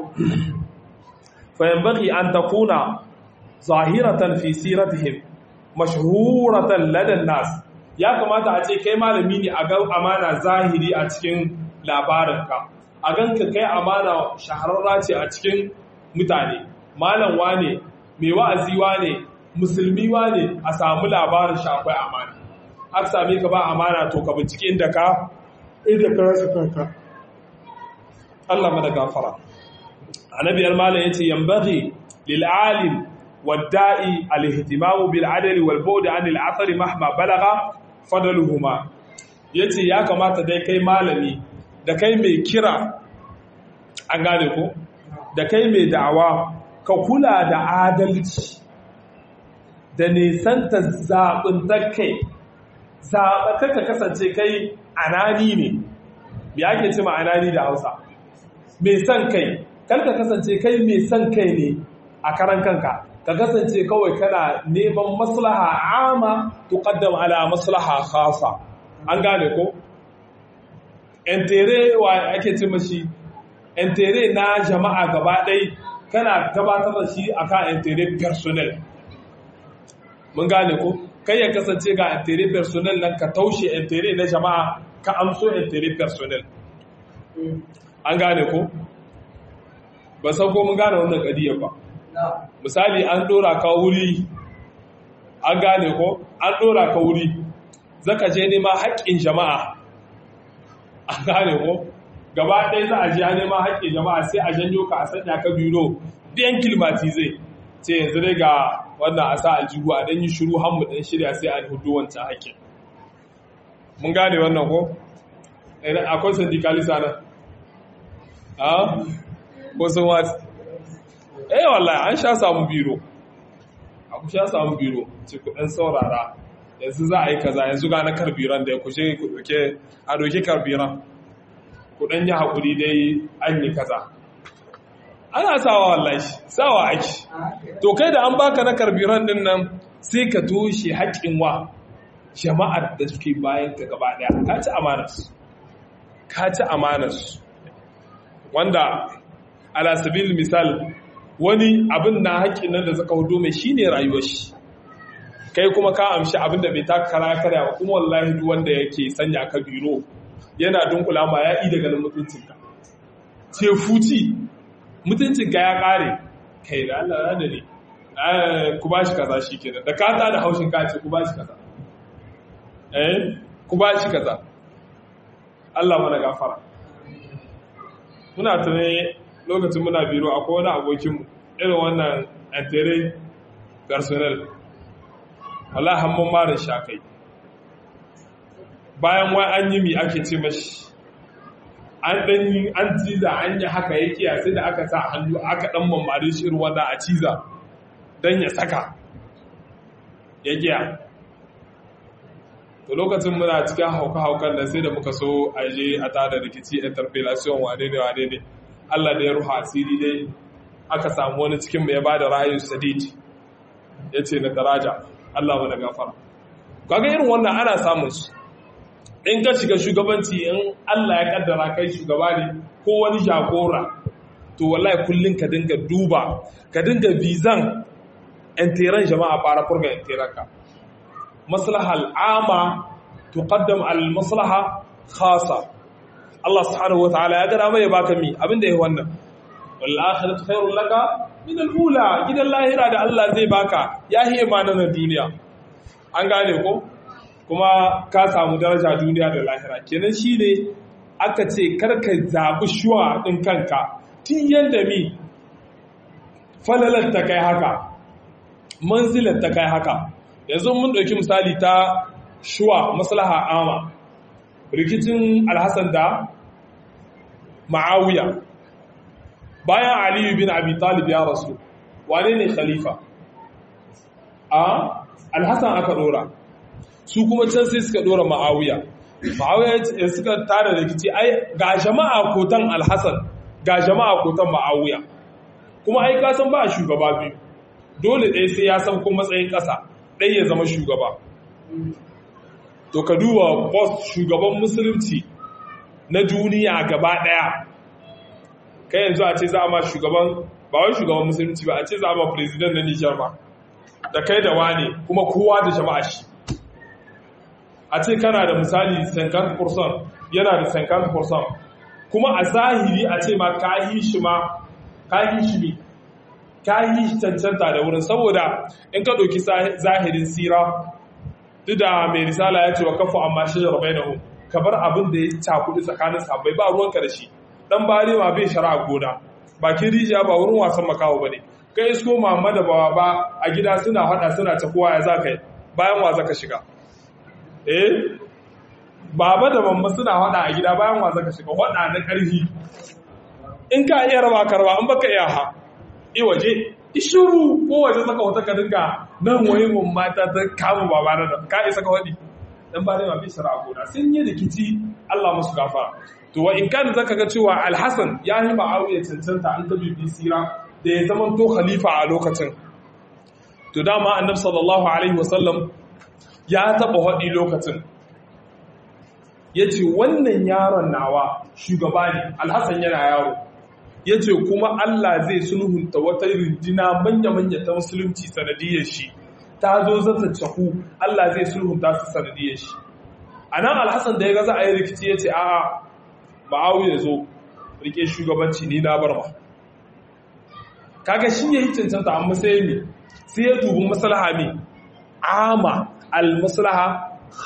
fa yanbaghi an takuna zahiratan fi siratihim mashhuratan ladan nas ya kamata a ce kai malami ne a ga amana zahiri a cikin labarinka a ganka kai amana shahararra ce a cikin mutane malam wane mai wa'azi wane musulmi wane a samu labarin shakwai amana aka same ka ba amana to ka bincike inda ka inda ka rasa kanka Allah mana gafara annabiyar malam yace yambaghi lil alim والدائي الاهتمام بالعدل والبعد عن الاثر مهما بلغ فضلهما yace ya kamata dai kai malami da kai mai kira an gane ko da kai mai da'awa ka kula da adalci da nisanta zaɓin kai zaɓa ka kasance kai anani ne me ake ce ma anani da hausa mai son kai kar ka kasance kai mai son kai ne a karan kanka ka kasance kawai kana neman maslaha ama tuqaddam ala maslaha khasa an gane ko entere wa ake ce mashi entere na jama'a gaba ɗai kana gabatar da shi akan entere personnel mun gane ko kai ya kasance ga entere personnel nan ka taushe entere na jama'a ka amso entere personnel an gane ko ba san ko mun gane wannan kadiyar ba misali an dora ka wuri an gane ko an dora ka wuri zaka je nema haƙƙin jama'a an gane ko gaba ɗaya za a je nema haƙƙin jama'a sai a janyo ka a sanya ka biro biyan kilmati zai ce yanzu dai ga wannan a sa aljihu a ɗan yi shiru hammu ɗan shirya sai a hudu wancan haƙƙin mun gane wannan ko akwai syndikalisa nan a ko sun wati eh wallahi an sha samu biro a ku sha samu biro ce kudin saurara yanzu za a yi kaza yanzu ga na karbiran da ya kushe kuke a doki karbiran kudin yi haƙuri dai an yi kaza ana sawa wallahi sawa aiki to kai da an baka na karbiran din nan sai ka toshe haƙƙin wa jama'ar da suke bayan ka gaba daya ka ci amanarsu ka ci amanarsu wanda ala sabil misal wani abin na haƙƙin nan da suka hudu mai shine rayuwar shi kai kuma ka amshi abin da bai taka kara karya ba kuma wallahi duk wanda yake sanya ka biro yana dunkula ma ya yi daga mutuncinka ce fuci mutuncinka ya ƙare kai da Allah da ne ku ba shi kaza shi kenan da ka da haushin ka ce ku ba shi kaza eh ku ba shi kaza Allah mana gafara muna tunai lokacin muna biro akwai wani abokinmu irin wannan antere personnel Allah hannun marin shakai bayan wai an yi mi ake ce mashi an ɗanyi an ciza an yi haka ya kiya sai da aka sa hannu aka ɗan mamari shi irin wanda a ciza don ya saka ya kiya to lokacin muna cikin hauka-haukan da sai da muka so a je a tada rikici interpellation wane ne wane ne Allah da ya ruha asiri dai aka samu wani cikin mai ba da ra'ayin sadid ya ce na daraja Allah mana gafara kaga irin wannan ana samun su in ka shiga shugabanci in Allah ya kaddara kai shugaba ne ko wani jagora to wallahi kullun ka dinga duba ka dinga bizan entiran jama'a fara furga entiran ka maslaha al'ama tuqaddam al-maslaha khasa Allah subhanahu wataala ya gada mai baka mi abinda yayi wannan wal akhiratu khairul laka min al-ula gidan lahira da Allah zai baka yahi imanin duniya an gane ko kuma ka samu daraja duniya da lahira kenan shine aka ce karka zabi shuwa din kanka tun yanda mi falalar ta kai haka manzilar ta kai haka yanzu mun ɗauki misali ta shuwa maslaha ama rikicin alhassan da ma'awiya bayan aliyu bin abi talib ya rasu wane ne khalifa a alhassan aka ɗora su kuma can sai suka ɗora ma'awiya ma'awiya suka tara rikici ai ga jama'a kotan alhassan ga jama'a kotan ma'awiya kuma ai kasan ba shugaba biyu dole ɗaya sai ya san kuma matsayin ƙasa ɗaya ya zama shugaba to ka duba post shugaban musulunci na duniya gaba ɗaya kai yanzu a ce za a ma shugaban ba wai shugaban musulunci ba a ce za a ma president na nijar ba da kai da wane kuma kowa da jama'a shi a ce kana da misali 50% yana da 50% kuma a zahiri a ce ma ka yi shi ma ka yi shi ne ka yi cancanta da wurin saboda in ka ɗauki zahirin sira duk da mai risala ya ce wa kafa amma shi rabai na ka bar abin da ya cakuɗi tsakanin sabbai ba ruwanka da shi dan bare ma bai shara gona bakin rijiya ba wurin wasan makaho ba ne kai isko mamma da bawa ba a gida suna hada suna ta kowa ya za ka yi bayan wa zaka shiga eh baba da mamma suna hada a gida bayan wa zaka shiga hada na ƙarfi in ka iya raba karba in baka iya ha i waje ishuru ko waje saka wata ka dinga nan waye mun mata ta kama baba na da ka isa ka wadi dan ba dai ma bi shara gona sun yi rikici Allah musu gafara to wa in kana zaka ga cewa Al-Hasan ya yi Muawiya cancanta an ka bibi sira da ya zama to khalifa a lokacin to dama annabi sallallahu alaihi wasallam ya taba hadi lokacin yace wannan yaron nawa shugaba ne Al-Hasan yana yaro ya ce kuma Allah zai sulhunta wata rinjina manya-manya ta musulunci sanadiyar shi ta zo zata cahu Allah zai sulhunta su sanadiyar shi a nan alhassan da ya gaza a yi rikici ya ce a'a ma'awu ya zo rike shugabanci ni na bar ma kaga shi ya yi cancanta amma sai ne sai ya dubi maslaha ne ama al-maslaha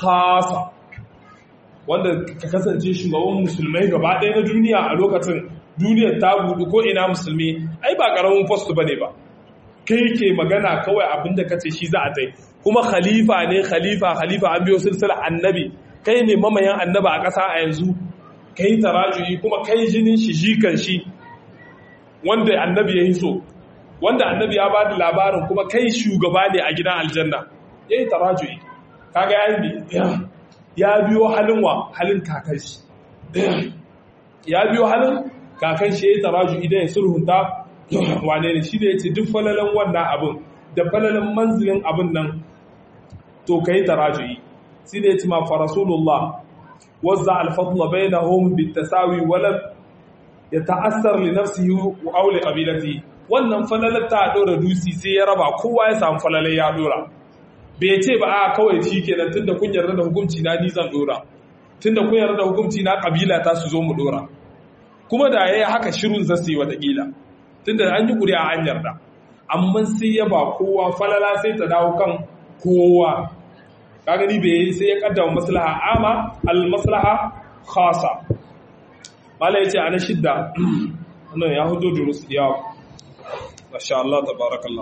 khasa wanda ka kasance shugaban musulmai gaba ɗaya na duniya a lokacin duniyar ta budu ko ina musulmi ai ba karamin post bane ba kai ke magana kawai abinda kace shi za a tai kuma khalifa ne khalifa khalifa an biyo silsila annabi kai ne mamayan annaba a ƙasa a yanzu kai tarajuyi kuma kai jinin shi jikan shi wanda annabi ya yi so wanda annabi ya ba da labarin kuma kai shugaba ne a gidan aljanna ya yi tarajuyi kaga ya yi ya biyo halin wa halin kakan shi ya biyo halin kakan shi ya yi tarajuyi idan ya sulhunta wane ne shi da ya ce duk falalan wannan abin da falalan manzilin abin nan to ka yi tarajuyi shi da ya ce ma fa rasulullah wazza alfadla bainahum bitasawi walam yata'assar li nafsihi aw li qabilatihi wannan falalar ta dora dusi sai ya raba kowa ya samu falalar ya dora bai ce ba a kawai shi kenan tunda kun yarda da hukunci na ni zan dora tunda kun yarda da hukunci na kabila ta su zo mu dora kuma da yayi haka shirun zasu yi watakila tunda an yi kuri'a an yarda amma sai ya ba kowa falala sai ta dawo kan kowa kaga ni bai sai ya kaddama maslaha ama al maslaha khasa mala yace ana shidda wannan ya hudo durus ya masha Allah tabarakallah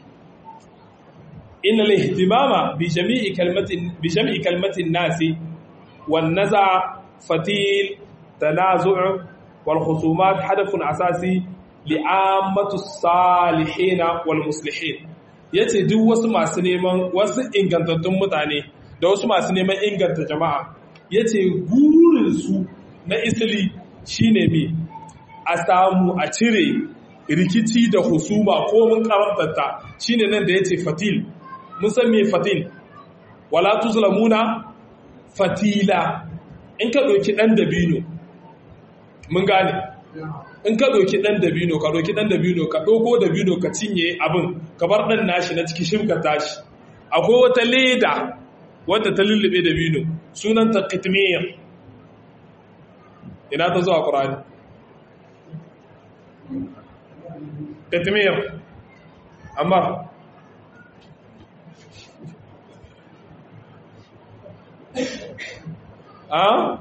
inna al ihtimama bi jami'i kalmatin bi jami'i kalmatin nasi wan naza fatil tanazu' wal khusumat hadafun asasi li'ammatu salihin wal muslihin yace duk wasu masu neman wasu ingantattun mutane da wasu masu neman inganta jama'a ya ce gurinsu na isili shine mi a samu a cire rikici da husuma ko mun karantarta shine nan da ya ce fatil mun san me fatil wala tuzlamuna fatila in ka ɗauki ɗan dabino mun gane in ka ɗauki ɗan dabino ka ɗauki ɗan dabino ka ɗauko dabino ka cinye abin ka bar ɗan nashi na ciki shimka tashi akwai wata leda wadda ta lullube da bino sunanta kitmiyar ina ta zuwa ƙurani kitmiyar amma a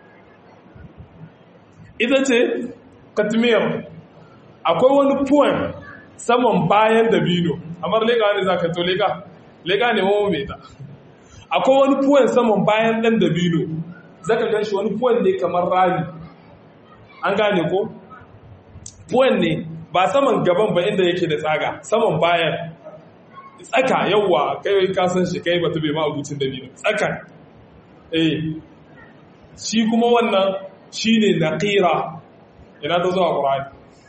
ita ce kitmiyar akwai wani puwan saman bayan da bino amma lega ne za ka to lega lega ne mawa mai ta akwai wani puwan saman bayan ɗan dabino zaka gan shi wani puwan ne kamar rami an gane ko puwan ne ba saman gaban ba inda yake da tsaga saman bayan tsaka yawwa kai kasan shi kai bata bai ma abincin dabino tsaka eh shi kuma wannan shi ne naqira ina ta zuwa ƙurani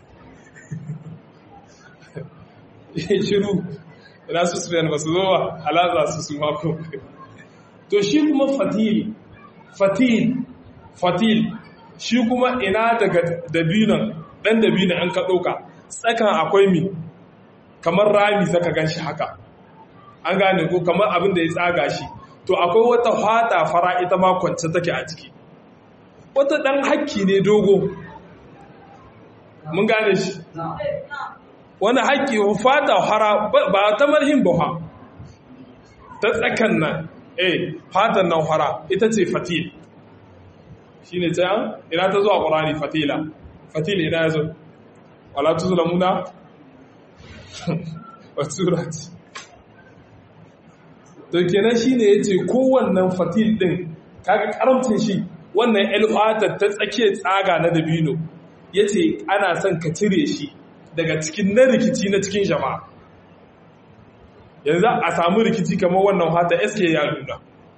shiru ina su su ba su zo ba halaza su su mako to shi kuma fatil fatil fatil shi kuma ina daga dabinan dan dabinan an ka ɗauka tsakan akwai mi kamar rami zaka gan shi haka an gane ko kamar abin da ya tsaga shi to akwai wata fata fara ita ma kwance take a ciki wata ɗan hakki ne dogo mun gane shi wani hakki fata fara ba ta marhin ba ta tsakan nan eh fatan nan fara ita ce fatil shi ne ta ina ta zuwa ƙorani fatila fatila ina ya zo wala tuzlamuna wa surati to kenan shine yace kowannan fatil din kaga karamcin shi wannan alfatar ta tsakiyar tsaga na dabino yace ana son ka cire shi daga cikin na rikici na cikin jama'a yanzu a samu rikici kamar wannan hata SK ya nuna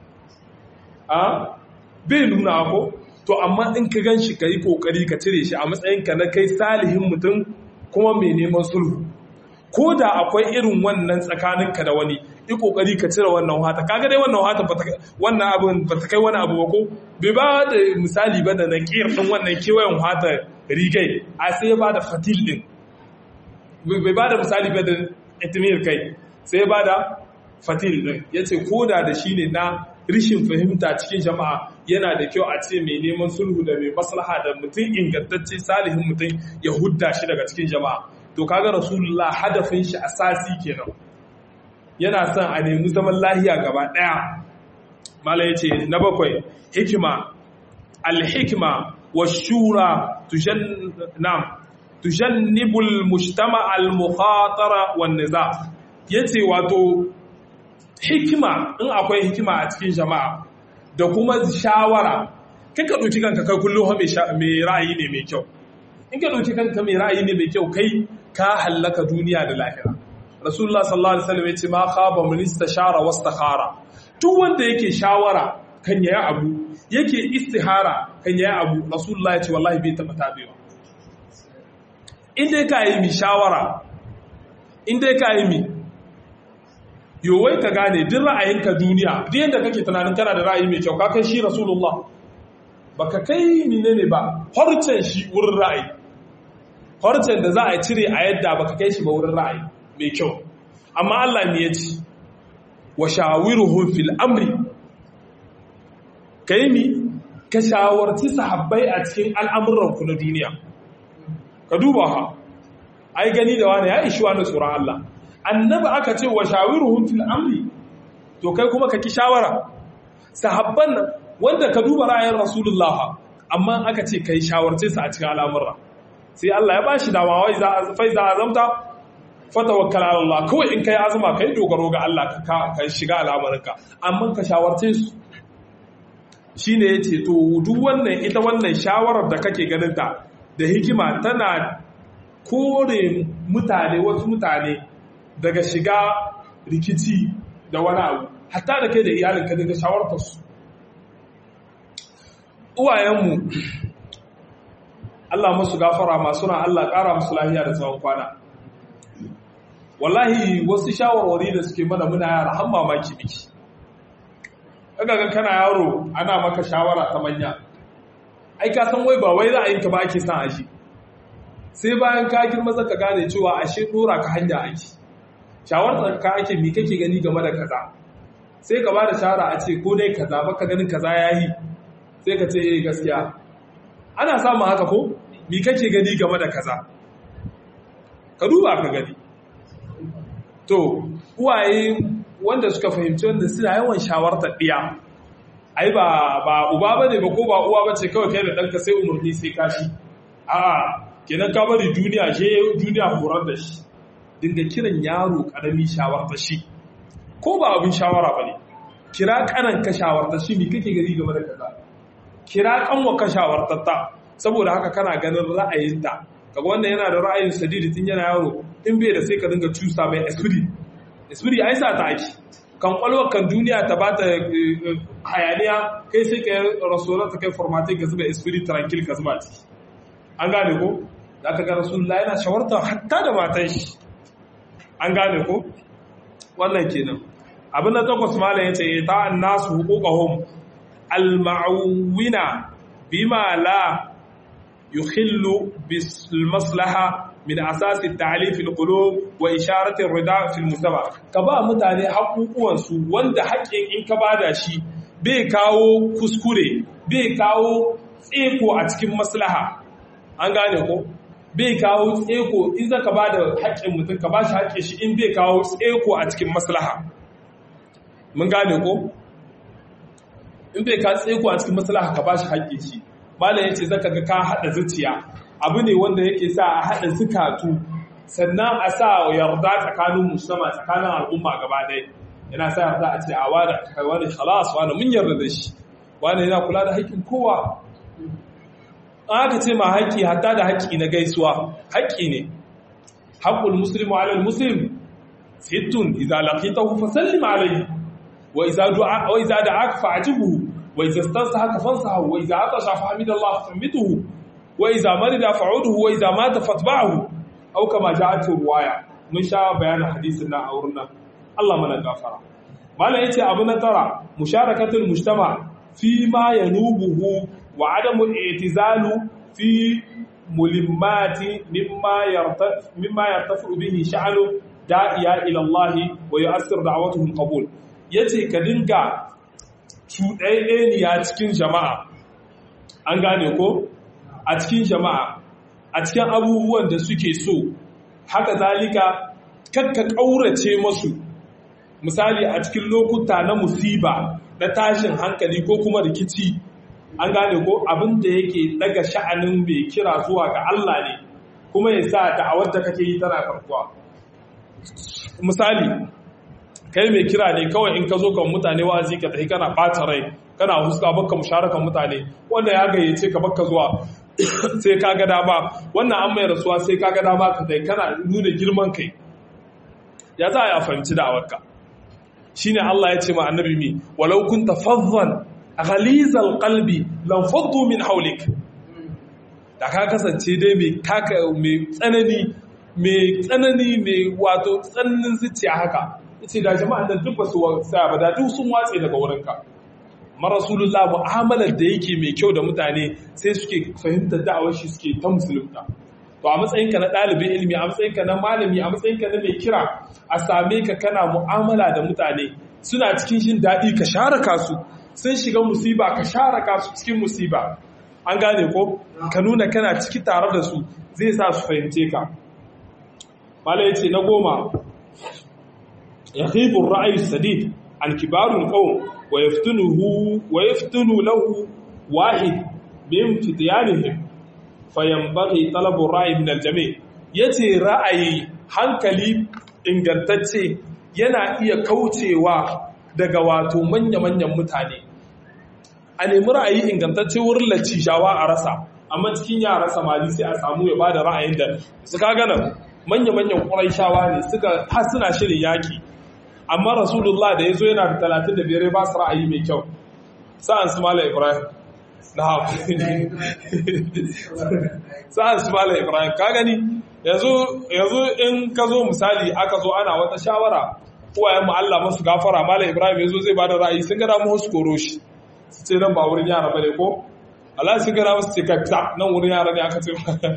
a bai nuna ko to amma in ka gan shi ka yi kokari ka cire shi a matsayinka na kai salihin mutum kuma mai neman sulhu ko da akwai irin wannan tsakaninka da wani yi kokari ka cire wannan wata kaga dai wannan wata wannan abin ba ta kai wani abu ba ko bai ba da misali ba da nakir din wannan kewayen wata rigai a sai ya ba da fatil din bai ba da misali ba da itimir kai sai ya ba da fatil din ya ce ko da da shi ne na rishin fahimta cikin jama'a yana da kyau a ce mai neman sulhu da mai maslaha da mutum ingantacce salihin mutum ya hudda shi daga cikin jama'a to kaga rasulullah hadafin shi asasi kenan yana son a nemi zaman lahiya gaba daya mala yace na bakwai hikima al-hikma wash-shura tujannam tujannibul mujtama al-mukhatara wan-niza yace wato hikima in akwai hikima a cikin jama'a da kuma shawara kika ɗauki kanka kai kullum mai ra'ayi ne mai kyau in ka ɗauki kanka mai ra'ayi ne mai kyau kai ka hallaka duniya da lahira rasulullah sallallahu alaihi wasallam yace ma khaba man istashara wastakhara duk wanda yake shawara kan yayi abu yake istihara kan yayi abu rasulullah yace wallahi bai taba tabewa in dai ka yi mi shawara in dai ka yi mi yowai ka gane duk ra'ayinka duniya duk yadda kake tunanin kana da ra'ayi mai kyau ka kai shi rasulullah baka kai menene ba harcen shi wurin ra'ayi harcen da za a cire a yadda baka kai shi ba wurin ra'ayi mai kyau amma Allah ne ya ce wa shawiruhum fil amri kai mi ka shawarci sahabbai a cikin al'amuran ku na duniya ka duba ha ai gani da wani ya ishi wani tsoron Allah annabi aka ce wa shawiruhum fil amri to kai kuma ka ki shawara sahabban nan wanda ka duba ra'ayin rasulullah amma aka ce kai shawarce su a cikin al'amura sai Allah ya bashi dama wai za fa za azamta fatawakkal ala Allah kawai in kai azuma kai dogaro ga Allah ka ka shiga al'amuranka amma ka shawarce su shine yace to duk wannan ita wannan shawarar da kake ganin ta da hikima tana kore mutane wasu mutane daga shiga rikici da wani abu hatta da kai da iyalinka daga shawartarsu uwayenmu Allah musu gafara masu na Allah ƙara musu lahiya da tsawon kwana wallahi wasu shawarwari da suke mana muna yara har mamaki miki kaga kana yaro ana maka shawara ta manya ai ka san wai ba wai ra'ayinka ba ake son ashi sai bayan ka girma zaka gane cewa ashe dora ka hanya ake shawarar ka ake mi kake gani game da kaza sai ka bada shawara a ce ko dai kaza baka ganin kaza yayi sai ka ce eh gaskiya ana samun haka ko mi kake gani game da kaza ka duba ka gani to uwaye wanda suka fahimci wanda suna yawan shawartar ɗiya ai ba ba uba bane ba ko ba uwa bace kawai kai da ɗanka sai umarni sai kashi a'a kenan ka bari duniya je duniya horar da shi dinga kiran yaro karami shawarta shi ko ba abin shawara ba ne kira kanan ka shawarta shi ne kake gari game da kaza kira kanwa ka shawartatta saboda haka kana ganin ra'ayinta kaga wannan yana da ra'ayin sadidi tun yana yaro in bai da sai ka dinga cusa mai esprit esprit ai sa ta aiki kan kwalwar kan duniya ta bata hayaniya kai sai ka rasuwar ta kai formatin ka zuba esprit tranquil ka zuba ciki an gane ko za ka ga rasulullah yana shawarta hatta da matan shi an gane ko wannan kenan abin da takwas malam yace ta annasu huquqahum al-ma'wina bima la yukhillu bis maslaha min asas at-ta'lif al-qulub wa isharat ar-rida fi al-mujtama ka ba mutane haƙuƙuwan su wanda haƙin in ka bada shi bai kawo kuskure bai kawo tseko a cikin maslaha an gane ko bai kawo tseko in zaka ba da haƙƙin mutum ka ba shi haƙƙin shi in bai kawo tseko a cikin maslaha mun gane ko in bai kawo tseko a cikin maslaha ka ba shi haƙƙin shi malam yace zaka ga ka hada zuciya abu ne wanda yake sa a hada zukatu sannan a sa yarda tsakanin musamman tsakanin al'umma gaba ɗaya yana sa yarda a ce a wani kai wani khalas wani mun yarda da shi wani yana kula da haƙƙin kowa aka ce ma haƙƙi hatta da haƙƙi na gaisuwa haƙƙi ne haƙƙul muslimu alal muslim sittun idza laqitahu fasallim alayhi wa idza du'a wa idza da'aka fa'jibuhu wa idza istansahaka fansahu wa idza atasha fahmidallah famituhu wa idza marida fa'udhu wa idza mata fatba'hu aw kama ja'at riwaya mun sha bayanin hadisin na a wurin nan Allah mana gafara malam yace abu na tara musharakatul mujtama fi ma yanubuhu وعدم الاعتزال في ملمات مما يرتفع مما يرتفع به شأن داعية إلى الله ويؤثر دعوته القبول yace ka dinga cuɗaɗɗeniya cikin jama'a an gane ko a cikin jama'a a cikin abubuwan da suke so haka zalika kakka ƙaurace masu misali a cikin lokuta na musiba na tashin hankali ko kuma rikici an gane ko abin da yake daga sha'anin mai kira zuwa ga Allah ne kuma ya sa da'awar da kake yi tana karkuwa misali kai mai kira ne kawai in ka zo kan mutane wa'azi ka tafi kana ɓata rai kana huska baka musharakan mutane wanda ya gayyace ka baka zuwa sai ka ga dama wannan an mai rasuwa sai ka ga dama ka tai kana nuna girman kai ya za a yi a fahimci da'awarka shine Allah ya ce ma annabi mi walau kunta fazzan ghalizal qalbi lam faddu min hawlik da ka kasance dai mai taka mai tsanani mai tsanani mai wato tsananin zuciya haka yace da jama'an nan duk basu tsaya ba da duk sun watse daga wurinka ma rasulullah mu'amalar da yake mai kyau da mutane sai suke fahimtar da'awar shi suke ta musulunta to a matsayinka na ɗalibin ilimi a matsayinka na malami a matsayinka na mai kira a same ka kana mu'amala da mutane suna cikin jin daɗi ka share kasu sun shiga musiba ka share kasu cikin musiba an gane ko ka nuna kana ciki tare da su zai sa su fahimce ka mala yace na goma yahibu ra'ayi sadid an kibarul qawm wa yaftunuhu wa yaftunu lahu wahid min fityanihim fayanbaghi talabu ra'ayi min aljami yace ra'ayi hankali ingantacce yana iya kaucewa daga wato manya-manyan mutane a nemi ra'ayi ingantacce wurin lacishawa a rasa amma cikin yara samari sai a samu ya bada ra'ayin da suka gana manya-manyan ƙuraishawa ne suka har suna shirin yaƙi amma rasulullah da ya zo yana da talatin da biyar ba su ra'ayi mai kyau sa'an su mala ibrahim na sa'an su mala ibrahim ka gani yanzu in ka zo misali aka zo ana wata shawara uwayen mu Allah masu gafara mala ibrahim ya zo zai bada ra'ayi sun gada mu su koro shi su ce nan ba wurin yara bane ko Allah sun gada musu ce kafta nan wurin yara ne aka ce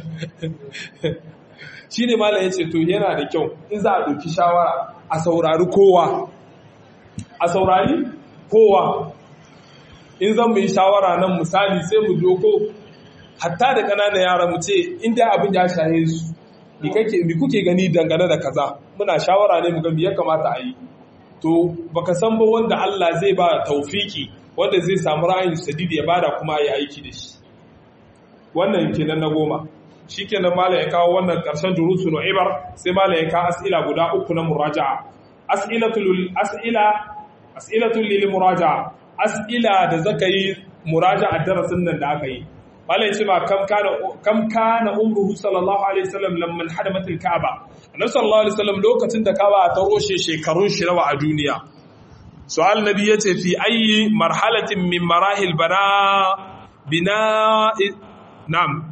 shi ne mala ya ce to yana da kyau in za a ɗauki shawara a saurari kowa a saurari kowa in zan mu yi shawara nan misali sai mu doko hatta da ƙananan yara mu ce inda abin ya shahe su mi kuke gani dangane da kaza muna shawara ne mu ga ya kamata a yi to baka san ba wanda Allah zai ba taufiki wanda zai samu ra'ayin sadid ya bada kuma ya aiki da shi wannan kenan na goma shikenan malam ya kawo wannan karshen durusu no ibar sai malam ya kawo as'ila guda uku na muraja'a as'ilatul as'ila as'ilatul lil muraja'a as'ila da zaka yi muraja'a darasin nan da aka yi malam ce ma kam kana kam kana umruhu sallallahu alaihi wasallam lamman hadamat al-ka'ba annabi sallallahu alaihi wasallam lokacin da ka'ba ta roshe shekarun shi nawa a duniya su'al nabi yace fi ayi marhalatin min marahil bana bina na'am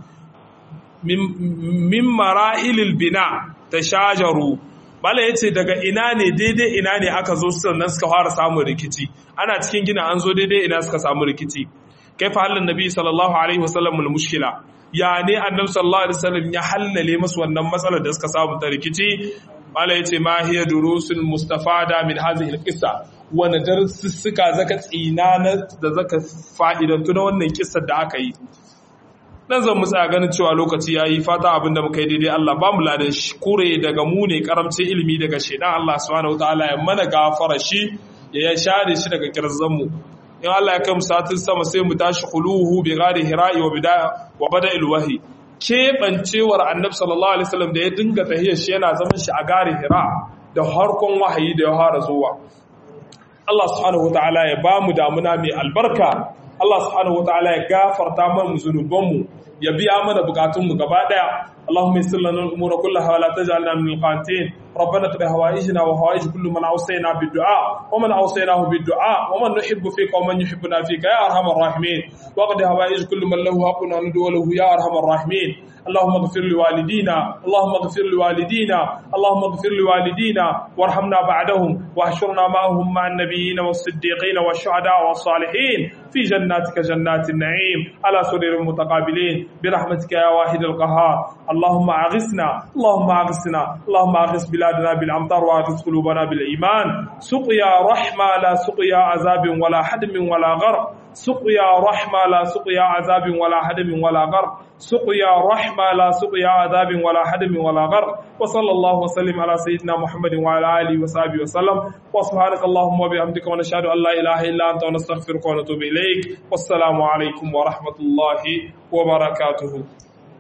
min marahilil bina tashajaru mala yace daga ina ne daidai ina ne aka zo sannan suka fara samun rikici ana cikin gina an zo daidai ina suka samu rikici kaifa halin nabi sallallahu alaihi wasallam al mushkila ya ne annabi sallallahu alaihi wasallam ya hallale masu wannan matsalar da suka samu ta rikici mala yace ma hiya durusul mustafada min hadhihi al qissa wani darussuka zaka tsina da zaka fa'idantu na wannan kissar da aka yi dan zan mu tsaya ganin cewa lokaci yayi fata abinda muka yi daidai Allah ba mu ladan shi kure daga mu ne karamcin ilimi daga shedan Allah subhanahu wataala ya mana gafara shi ya share shi daga kirzan mu in Allah ya kai mu satin sama sai mu tashi khuluhu bi ghari hira'i wa bidaya wa bada'il wahyi keɓancewar annabi sallallahu alaihi wasallam da ya dinga tahiyar shi yana zaman shi a gari hira da harkon wahayi da ya fara zuwa Allah subhanahu wataala ya ba mu damuna mai albarka Allah subhanahu wataala ya gafarta mana zunubanmu ya biya mana bukatunmu gaba daya اللهم يسر لنا الامور كلها ولا تجعلنا من القانتين ربنا اقض هوائجنا وهوائج كل من اوصينا بالدعاء ومن اوصيناه بالدعاء ومن نحب فيك ومن يحبنا فيك يا ارحم الراحمين واقض هوائج كل من له حق ندعو له يا ارحم الراحمين اللهم اغفر لوالدينا اللهم اغفر لوالدينا اللهم اغفر لوالدينا وارحمنا بعدهم واحشرنا معهم مع النبيين والصديقين والشهداء والصالحين في جناتك جنات النعيم على سرر متقابلين برحمتك يا واحد القهار اللهم أغثنا اللهم أغثنا اللهم أغث بلادنا بالأمطار وأغث قلوبنا بالإيمان سقيا رحمة لا سقيا عذاب ولا حدم ولا غرق سقيا رحمة لا سقيا عذاب ولا حدم ولا غرق سقيا رحمة لا سقيا عذاب ولا حدم ولا غرق وصلى الله وسلم على سيدنا محمد وعلى آله وصحبه وسلم وسبحانك اللهم وبحمدك ونشهد أن لا إله إلا أنت ونستغفرك ونتوب إليك والسلام عليكم ورحمة الله وبركاته